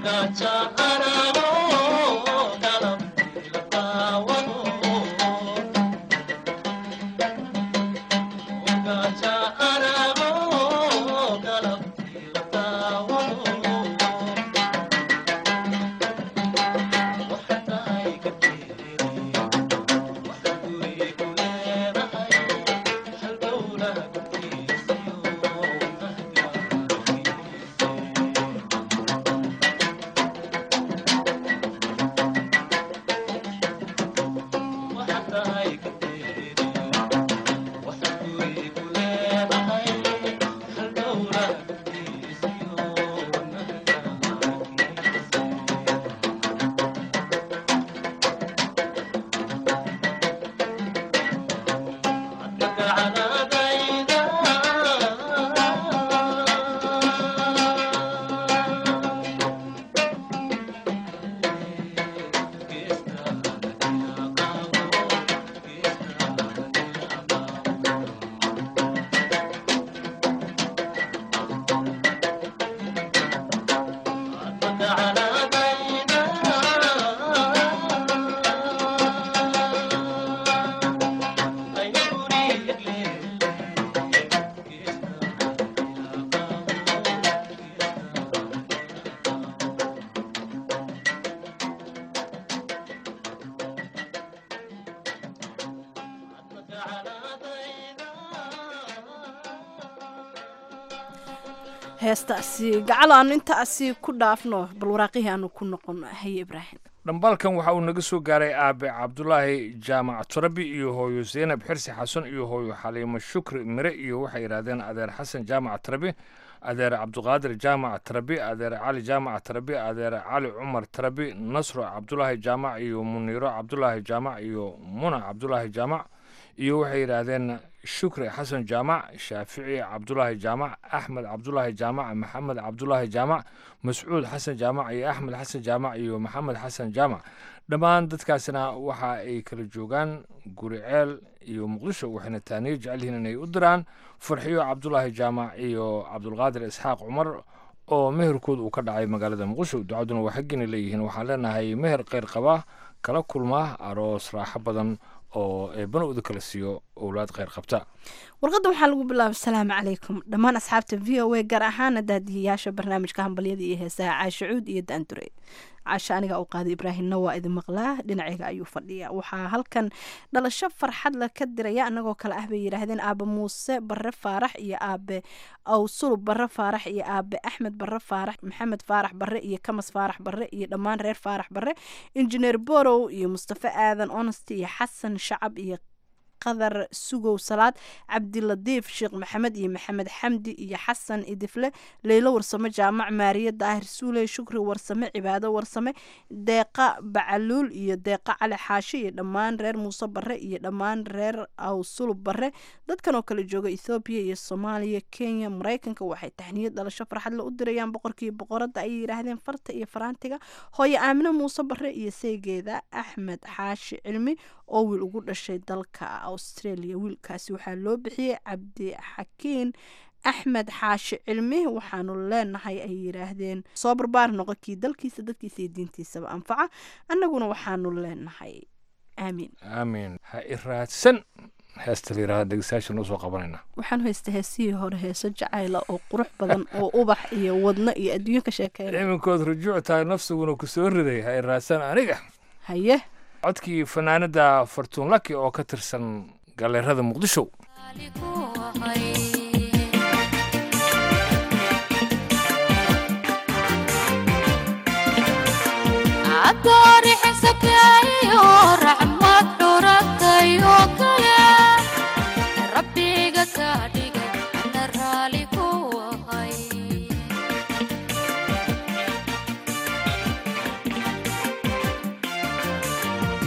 heestaasi gacal aanu intaasi ku dhaafno bal waraaqihii aanu ku noqono haye ibraahim dhambaalkan waxa uu naga soo gaaray aabe cabdulaahi jaamac turabi iyo hooyo zeynab xirsi xasan iyo hooyo xaliimo shukri mire iyo waxay yidhahdeen adeer xasan jaamac tarabi adeer cabduqaadir jaamac tarabi adeer cali jaamac tarabi adeer cali cumar tarabi nasro cabdulaahi jaamac iyo muniiro cabdulaahi jaamac iyo muna cabdulaahi jaamac iyo waxay yidhaahdeen shukri xasan jaamac shaafici cabdulaahi jaamac axmed cabdulaahi jaamac maxamed cabdulaahi jaamac mascuud xasan jaamac iyo axmed xasan jaamac iyo maxamed xasan jaamac dhammaan dadkaasina waxa ay kala joogaan guriceel iyo muqdisho waxayna taaniyo jecel yihiin inay u diraan farxiyo cabdulaahi jaamac iyo cabdulqaadir isxaaq cumar oo meherkood uu ka dhacay magaalada muqdisho ducaduna waa xaggina leeyihiin waxaan leenahay meher kheyr qaba kala kulma aroos raaxo badan oo eebana uda kala siiyo owlaad kheyr qabta warqadda waxaa lagu bilaabay asalaamu calaykum dhammaan asxaabta v o a gaar ahaana daadiyayaasha barnaamijka hambalyada iyo heesaha caasha cuud iyo daandure caasha aniga uu qaaday ibraahimna waa idin maqlaa dhinacayga ayuu fadhiya waxaa halkan dhalasho farxad la ka diraya anagoo kale ah bay yidhaahdeen aabe muuse bare faarax iyo aabe awsulub bare faarax iyo aabe axmed bare faarax maxamed faarax bare iyo kamas faarax bare iyo dhammaan reer faarax bare injineer borow iyo mustafe aadan onest iyo xasan shacab iyo qadar sugow salaad cabdiladiif sheekh maxamed iyo maxamed xamdi iyo xasan idifle leylo warsame jaamac maariye daahir suuley shukri warsame cibaado warsame deeqa bacaluul iyo deeqa cali xaashi iyo dhammaan reer muuse bare iyo dhammaan reer awsulub bare dadkan oo kale jooga ethoobiya iyo soomaaliya kenya maraykanka waxay taxniyad dhalasho farxadle u dirayaan boqorkii boqoradda ayay yidhaahdeen farta iyo faraantiga hooyo aamine muuse bare iyo saygeeda axmed xaashi cilmi oo wiil ugu dhashay dalka australia wiilkaasi waxaa loo bixiyey cabdixakiin axmed xaashi cilmi waxaanu leenahay ay yidhaahdeen soo barbaar noqo kii dalkiisa dadkiisa iyo diintiisaba anfaca annaguna waxaanu leenahay aamiin aamiin ha i raadsan heesta la yidhahda dhegeystayaasha noo soo qabanayna waxaan haysta heesihii hore heeso jacayla oo qurux badan oo ubax iyo wadno iyo adduunyo ka sheekeynaya iminkood rujuuc tahay nafsiguna ku soo riday ha i raadsan aniga haye codkii fanaanada fartuun laki oo ka tirsan galeerada muqdisho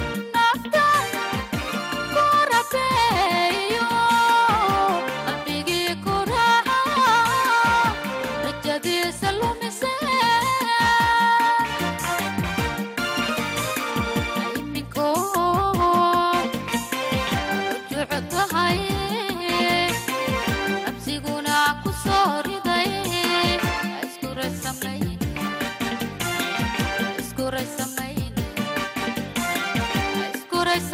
Nafta ku rabeeyo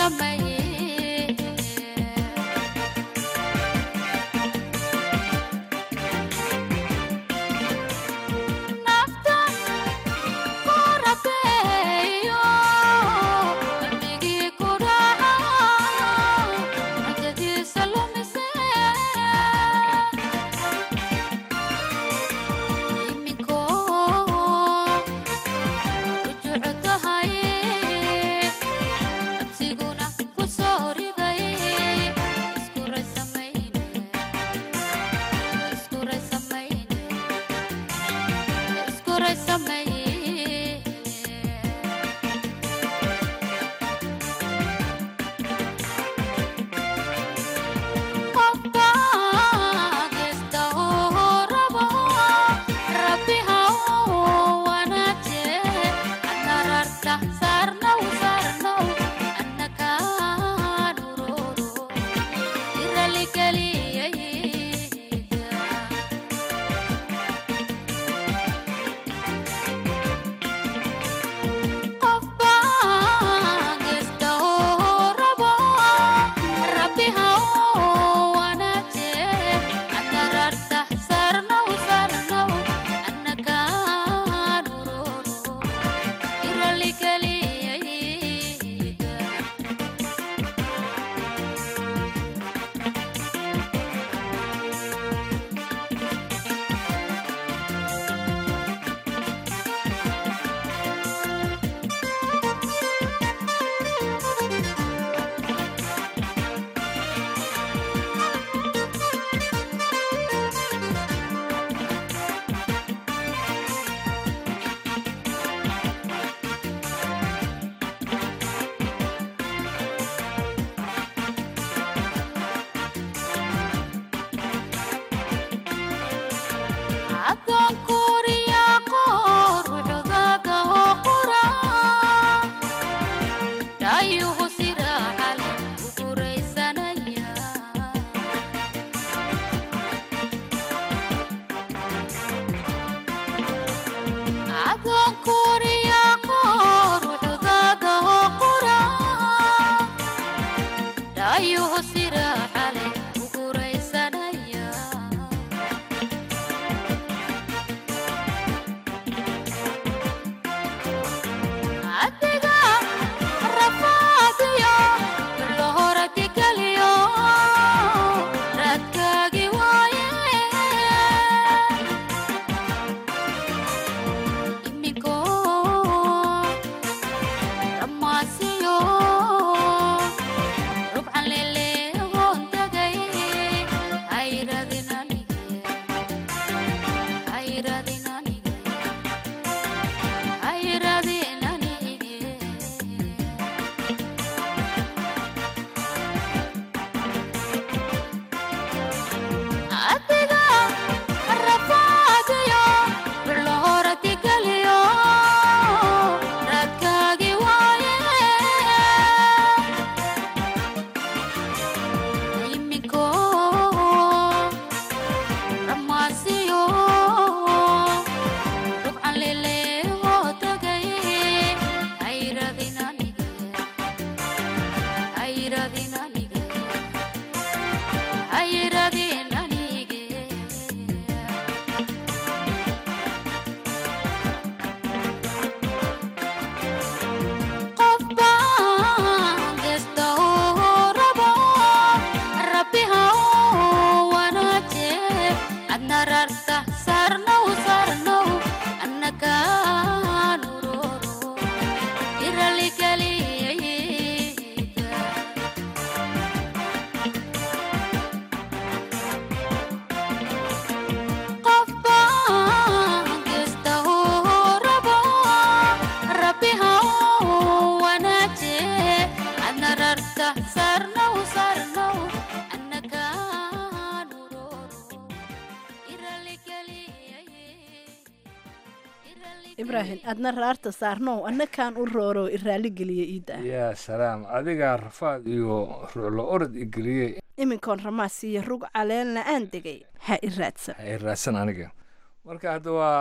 ibraahim adna raarta saarnow annakaan u rooro iraali geliya iida yaa salaam adigaa rafaad iyo ruuclo orod igeliyey iminkoon ramaas iyo rug caleenna aan degay ha i raadsan ha i raadsan aniga marka hadda waa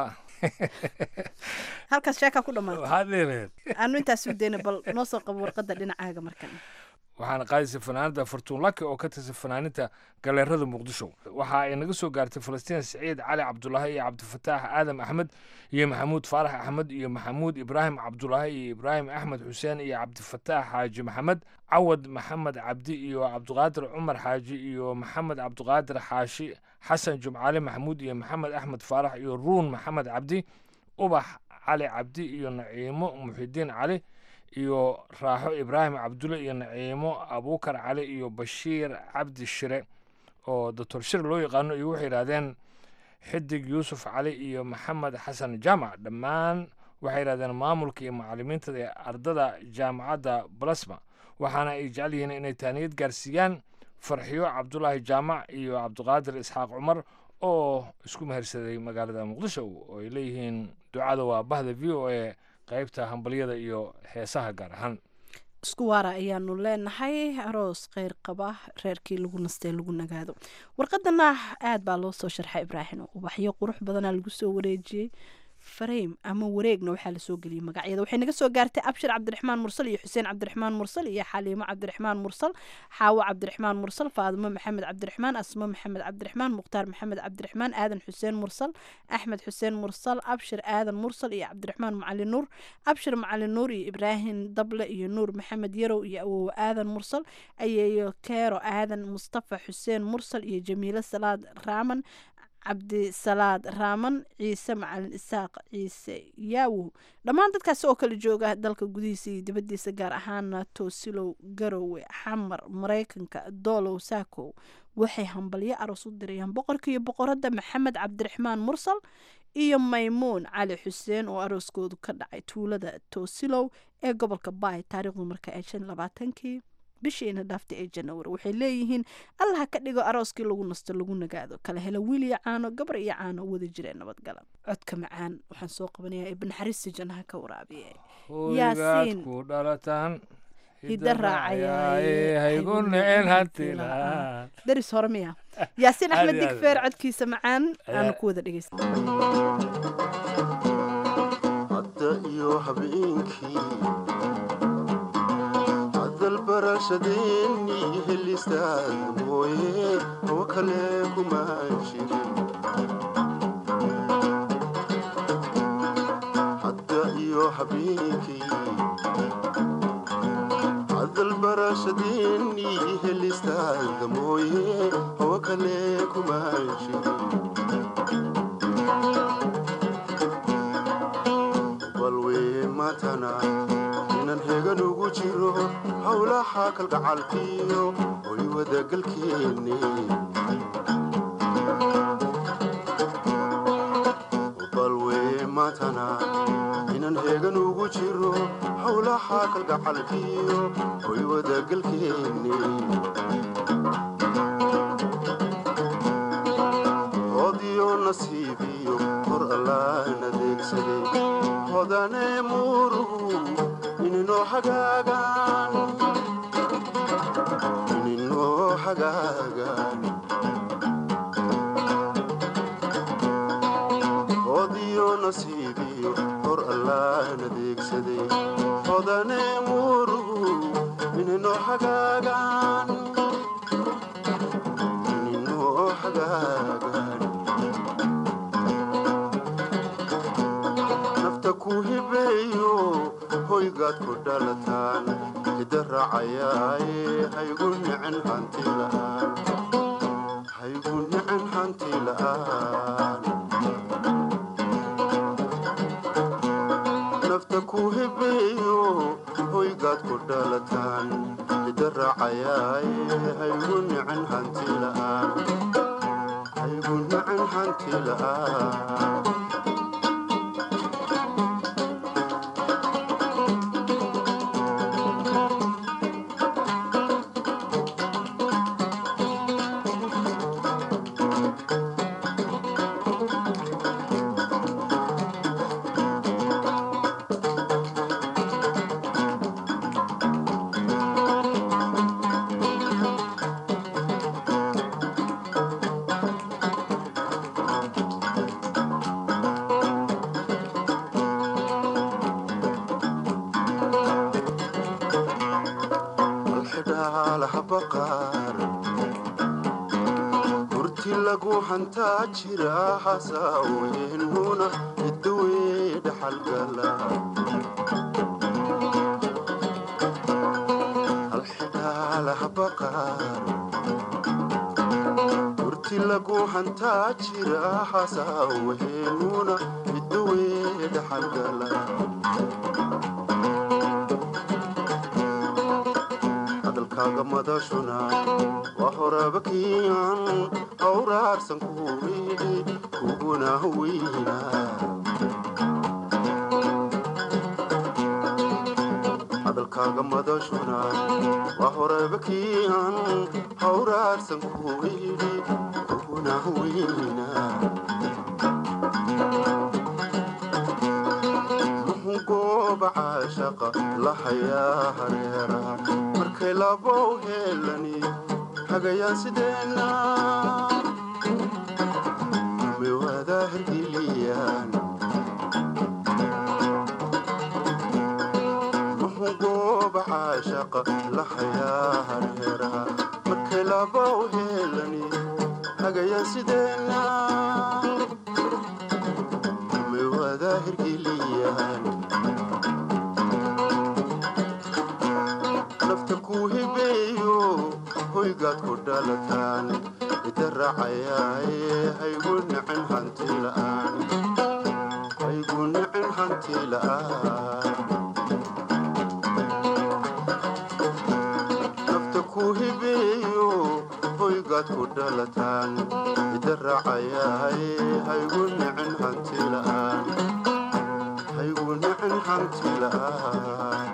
halkaas sheekaa ku dhammaata waxaad leedahed aanu intaas u dayna bal noo soo qabo warqadda dhinacaaga markan waxaana qaadaysa fanaanada fartuun laki oo ka tirsan fanaaninta galeerada muqdisho waxa ay naga soo gaartay falastiin siciid cali cabdulaahi iyo cabdifataax aadam axmed iyo maxamuud faarax axmed iyo maxamuud ibraahim cabdulaahi iyo ibraahim axmed xuseen iyo cabdifataax xaaji maxamed cawad maxamed cabdi iyo cabdiqaadir cumar xaaji iyo maxamed cabdiqaadir xaashi xasan jumcaale maxamuud iyo maxamed axmed faarax iyo ruun maxamed cabdi ubax cali cabdi iyo naciimo muxidiin cali iyo raaxo ibraahim cabdulle iyo naciimo abuukar cali iyo bashiir cabdi shire oo doctor shir loo yaqaano iyo waxay yidhahdeen xidig yuusuf cali iyo maxamed xasan jaamac dhammaan waxay yidhahdeen maamulka iyo macalimiinta ee ardada jaamacadda balasma waxaana ay jecel yihiin inay taaniyad gaarsiiyaan farxiyo cabdulaahi jaamac iyo cabdiqaadir isxaaq cumar oo isku mehersaday magaalada muqdisho oo ay leeyihiin ducada waa bahda v o a qaybta hambalyada iyo heesaha gaar ahaan isku waara ayaanu leenahay aroos kheyr qaba reerkii lagu nastee lagu nagaado warqadana aad baa loo soo sharxay ibraahim ubaxyo qurux badanaa lagu soo wareejiyey fareym ama wareegna waxaa lasoo geliyey magacyada waxay naga soo gaartay abshir cabdiraxmaan mursal iyo xuseen cabdiraxmaan mursal iyo xaliimo cabdiraxmaan mursal xaawo cabdiraxmaan mursal faadimo maxamed cabdiraxmaan asmo maxamed cabdiraxmaan mukhtaar maxamed cabdiraxmaan aadan xuseen mursal axmed xuseen mursal abshir aadan mursal iyo cabdiraxmaan macali nuur abshir macali nuur iyo ibraahim dable iyo nuur maxamed yarow iyo awow aadan mursal ayeeyo keero aadan mustafa xuseen mursal iyo jamiilo salaad raaman cabdisalaad raaman ciise macalin isaaq ciise yaawow dhammaan dadkaasi oo kala jooga dalka gudihiisa iyo dibaddiisa gaar ahaana toosilow garowe xamar maraykanka doolow saakow waxay hambalyo aroos u dirayaan boqorka iyo boqoradda maxamed cabdiraxmaan mursal iyo maymuun cali xuseen oo arooskoodu ka dhacay tuulada toosilow ee gobolka baay taariikhdu marka ay shan labaatankii bishiina dhaaftay ee janawari waxay leeyihiin allaha ka dhigo arooskii lagu nasto lagu nagaado kala helo wiil iyo caano gabar iyo caano wada jireen nabadgala codka macaan waxaan soo qabanayaa ibn xariisi jannaha ka waraabiye hoygaad ku dhalataan hidda raacayaaye haygu necel hantilaan daris hore miya yaasiin axmed Aad iyo aad. digfeer codkiisa macaan aanu Ayaa- ku wada dhegeysta hadda iyo habeenkii hadal barashadeennii helistaad mooye oo kale kuma jirin hadda iyo habeenkii hadal barashadeennii helistaad mooye oo kale kuma jirin balwee maantana inan hegan ugu jiro howlaha kalgacalkiyo hoy wadagalkeenne balwee maantana inan hegan ugu jiro howlaha kalgacalkiyo hoy wadagalkeenne hodiyo nasiibiyo hor allaan adeegsaday hodane muuruhu ininoo hagaagaan ininoo hagaagaan hodiyo nasiibiyo hor allaan adeegsaday hodane muuruhu ininoo hagaagaan ininoo hagaagaan nafta ku hibeeyo hoygaad ku dhalataan hidda raacayaaye haygu nicin hanti la'aan haygu nicin hanti la'aan nafta ku hibeeyo hoygaad ku dhalataan hidda raacayaaye haygu nicin hanti la'aan haygu nicin hanti la'aan xidhaalaha baqaar hurti lagu hantaa jira hasaaweynuna idawee dhaxalgala alxidhaalaha baqaar hurti lagu hantaa jira hasaaweynuna idawee dhaxalgala hadalkaaga madashuna waa horaba kiican awraarsan kuwiidhi kuguna weyna hadalkaaga madashuna waa horaba kiican awraarsan kuwiidhi kuguna weyna gooba caashaqa lahayaa hareera markay labow heelani hagayaan sideenna miwada hergiliyaan muxuu gooba caashaqa lahayaa hareera markay labow heelani hagayaan sideenna miwada hergiliyaan nafta ku hibeeyo hoygaad ku dhalataan ida raacayaaye haygu nicin hanti la'aan haygu nicin hanti la'aan nafta ku hibeeyo hoygaad ku dhalataan ida raacayaaye haygu nicin hanti la'aan haygu nicin hanti la'aan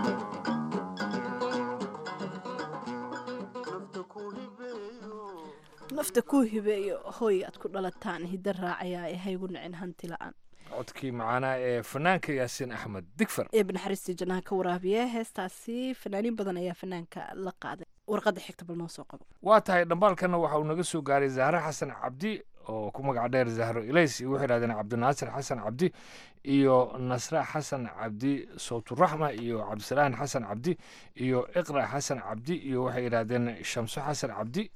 nafta kuu hibeeyo hoy aad ku dhalataan hidda raacayaa ee haygu nicin hanti la-aan codkii macaanaa ee fanaanka yaasiin axmed digfar ee banaxariistii jannaha ka waraabiya heestaasi fanaaniin badan ayaa fanaanka la qaaday warqadda xigta bal noo soo qabo waa tahay dhambaalkana waxa uu naga soo gaaray zahre xasan cabdi oo ku magac dheer zahro ilays iyo waxay yidhahdeen cabdinaasir xasan cabdi iyo nasra xasan cabdi sawturaxma iyo cabdisalaan xasan cabdi iyo iqra xasan cabdi iyo waxay yidhahdeen shamso xasan cabdi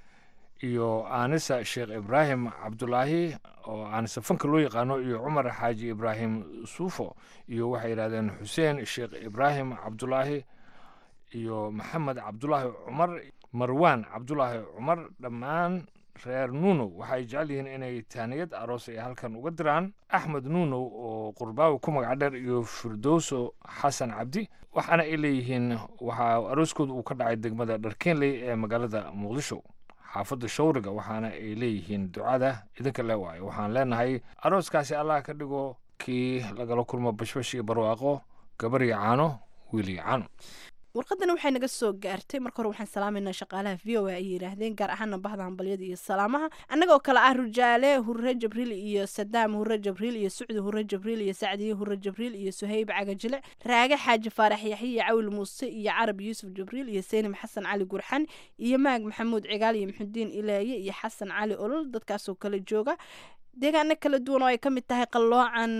iyo aanisa sheekh ibraahim cabdulaahi oo aanisa fanka loo yaqaano iyo cumar xaaji ibraahim suufo iyo waxay yidhahdeen xuseen sheekh ibraahim cabdulaahi iyo maxamed cabdulaahi cumar marwaan cabdulaahi cumar dhammaan reer nuunow waxay jecel yihiin inay taaniyad aroos ay halkan uga diraan axmed nuunow oo qurbaawi ku magac dheer iyo firdowso xasan cabdi waxaana ay leeyihiin waxaa arooskooda uu ka dhacay degmada dharkeenley ee magaalada muqdisho xaafadda shawriga waxaana ay leeyihiin ducada idinka le waayo waxaan leenahay arooskaasi allah ka dhigo kii lagala kulmo bashbash iyo barwaaqo gabar iyo caano wiil iyo caano warqadana waxay naga soo gaartay marka hore waxaan salaamaynaa shaqaalaha v o a ay yidhaahdeen gaar ahaana bahda hambalyada iyo salaamaha annagoo kale ah rujaale hurre jabriil iyo sadaam hurre jabriil iyo sucdi hurre jabriil iyo sacdiye hurre jabriil iyo suhayb cagajile raage xaaji faarax yaxye iyo cawil muuse iyo carab yuusuf jabriil iyo seynim xasan cali gurxan iyo maag maxamuud cigaal iyo maxudiin ilaaye iyo xasan cali olol dadkaasoo kale jooga deegaano kala duwan oo ay ka mid tahay qalloocan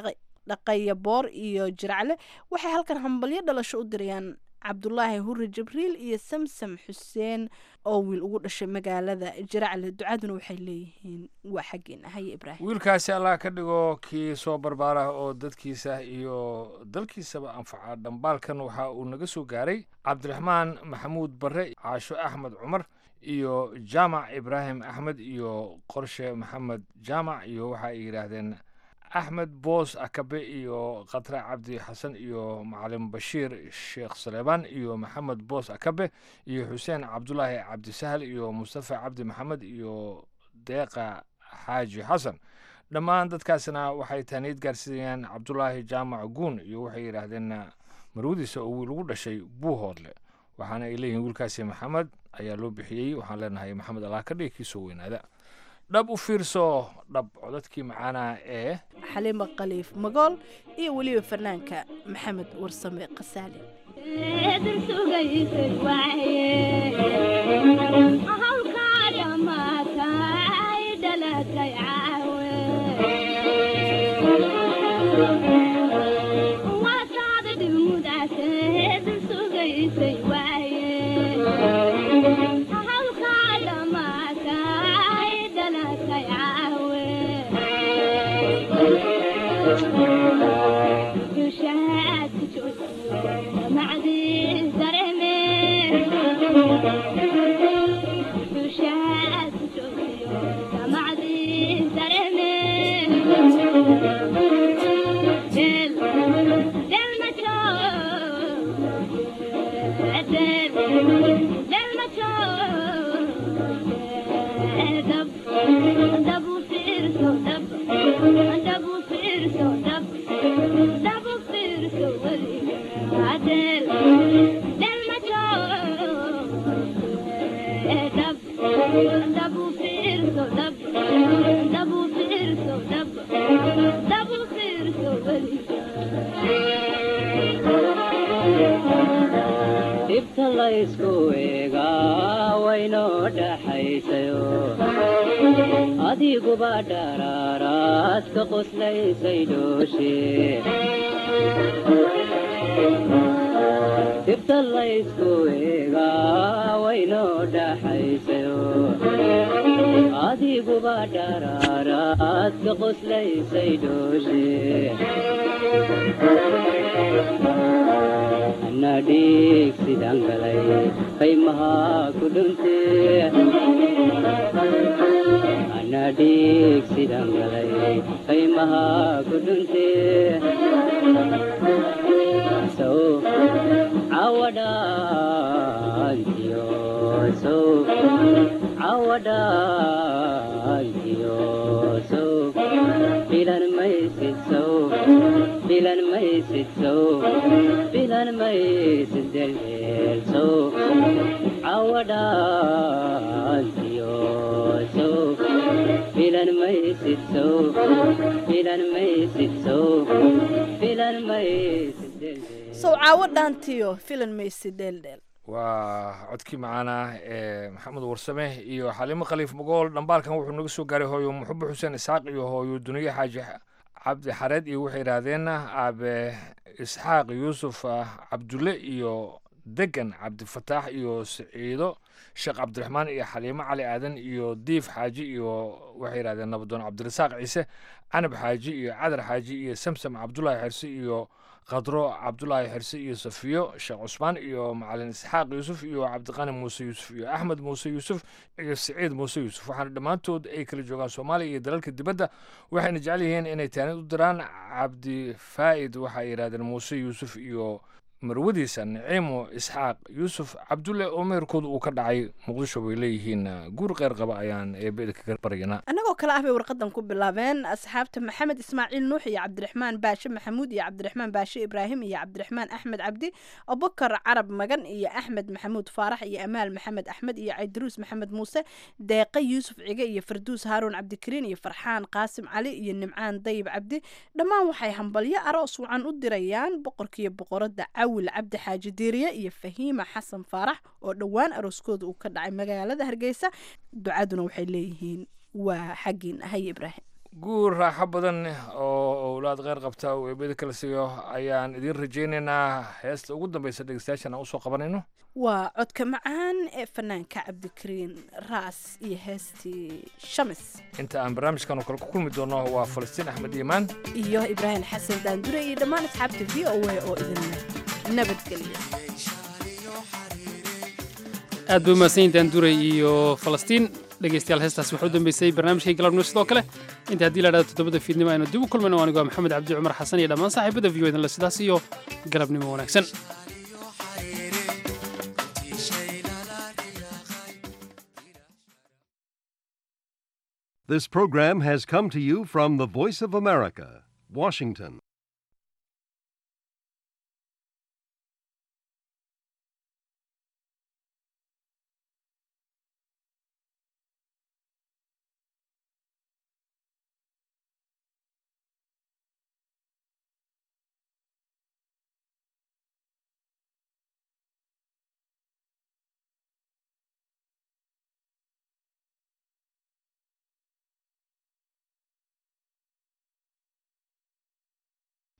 dhaqaya boor iyo jiracle waxay halkan hambalyo dhalasho u dirayaan cabdulaahi hurre jibriil iyo samsam xuseen oo wiil ugu dhashay magaalada jiracle ducaduna waxay leeyihiin waa xaggeena haye ibraahim wiilkaasi allah ka dhigo kii soo barbaarah oo dadkiisa iyo dalkiisaba anfaca dhambaalkan waxa uu naga soo gaaray cabdiraxmaan maxamuud barre caasho axmed cumar iyo jaamac ibraahim axmed iyo qorshe maxamed jaamac iyo waxa ay yidhaahdeen axmed boos akabe iyo khatre cabdi xasan iyo macalin bashiir sheekh saleebaan iyo maxamed boos akabe iyo xuseen cabdulaahi cabdisahal iyo mustafa cabdi maxamed iyo deeqa xaaji xasan dhammaan dadkaasna waxay taaniyad gaarsiinayaan cabdulaahi jaamac guun iyo waxay yidhaahdeen marwadiisa oo wiil ugu dhashay buuhoodle waxaana ay leeyihiin wiilkaasi maxamed ayaa loo bixiyey waxaan leenahay maxamed allah ka dhigi kii soo weynaada dhab u fiirso dhab codadkii macaanaa ee xaliima khaliif magool iyo weliba fanaanka maxamed warsame kasaali Thank you. dhibta laysku eegaa waynoo dhaxaysayo adiguba dharaaraad ka qoslaysay dhooshe dhibta laysku eegaa waynoo dhaxaysayo adiguba dharaaraad ka qoslaysay dhooshe anadhiig sidaan galay qaymaha ku dhunte anadhiig sidaan galay qaymaha ku dhunte sow cawadhaantiyo sow cawadhaantiyo sow filan maysid sow filan maysid sow filan maysid deldeel sow cawadhaantiyo sow filan maysid sow filan maysid sow filan maysid deldeel sow caawo dhaantiyo filan maysi dheeldheel waa codkii macaana ee maxamed warsame iyo xaliimo khaliif magool dhambaalkan wuxuu naga soo gaaray hooyo muxube xuseen isxaaq iyo hooyo duniye xaaji cabdi xareed iyo waxay yidhaahdeen aabe isxaaq yuusuf cabdulle iyo degan cabdifataax iyo siciido sheekh cabdiraxmaan iyo xaliimo cali aadan iyo diif xaaji iyo waxay yidhahdeen nabadoon cabdirasaaq ciise canab xaaji iyo cadar xaaji iyo samsam cabdulaahi xirsi iyo khadro cabdulaahi xirse iyo safiyo sheekh cusmaan iyo macalin isxaaq yuusuf iyo cabdiqani muuse yuusuf iyo axmed muuse yuusuf iyo siciid muuse yuusuf waxaana dhammaantood ay kala joogaan soomaaliya iyo dalalka dibadda waxayna jecel yihiin inay taanid u diraan cabdi faa'id waxay yidhahdeen muuse yuusuf iyo marwadiisa niciimo isxaaq yuusuf cabdulle oo meherkooda uu ka dhacay muqdisho bay leeyihiin guur qeyr qaba ayaan eebeda kaga baryanaa annagoo kale ah bay warqadan ku bilaabeen asxaabta maxamed ismaaciil nuux iyo cabdiraxmaan baashe maxamuud iyo cabdiraxmaan baashe ibraahim iyo cabdiraxmaan axmed cabdi abubakar carab magan iyo axmed maxamuud faarax iyo amaal maxamed axmed iyo caydaruus maxamed muuse deeqe yuusuf cige iyo farduus haaruun cabdikariin iyo farxaan qaasim cali iyo nimcaan dayib cabdi dhammaan waxay hambalyo aroos wacan u dirayaan boqorkiiyo boqorada cawil cabdi xaaji diiriye iyo fahiima xasan faarax oo dhowaan arooskooda uu ka dhacay magaalada hargeysa ducaduna waxay leeyihiin waa xaggiin ahay ibraahim guur raaxo badan oo owlaad kheyr qabta uu eebada kala siiyo ayaan idiin rajaynaynaa heesta ugu dambeysa dhegeystayaashan aan usoo qabanayno waa codka macaan ee fanaanka cabdikariin raas iyo heestii shamis inta aan barnaamijkan oo kale ku kulmi doono waa falastiin axmed iimaan iyo ibraahim xasan daandure iyo dhammaan asxaabta v o a oo idin nabadgeliya aad bay umahadsanyiin daanduray iyo falastiin dhegeystayaal heestaas waxaa u dambeysay barnaamijkay galabnimo sidoo kale inta haddii la dhahdo toddobada fiidnimo aynu dib u kulmayno anigu waa maxamed cabdi cumar xasan iyo dhammaan saaxiibada v o idinle sidaas iyo galabnimo wanaagsan This program has come to you from the Voice of America, Washington.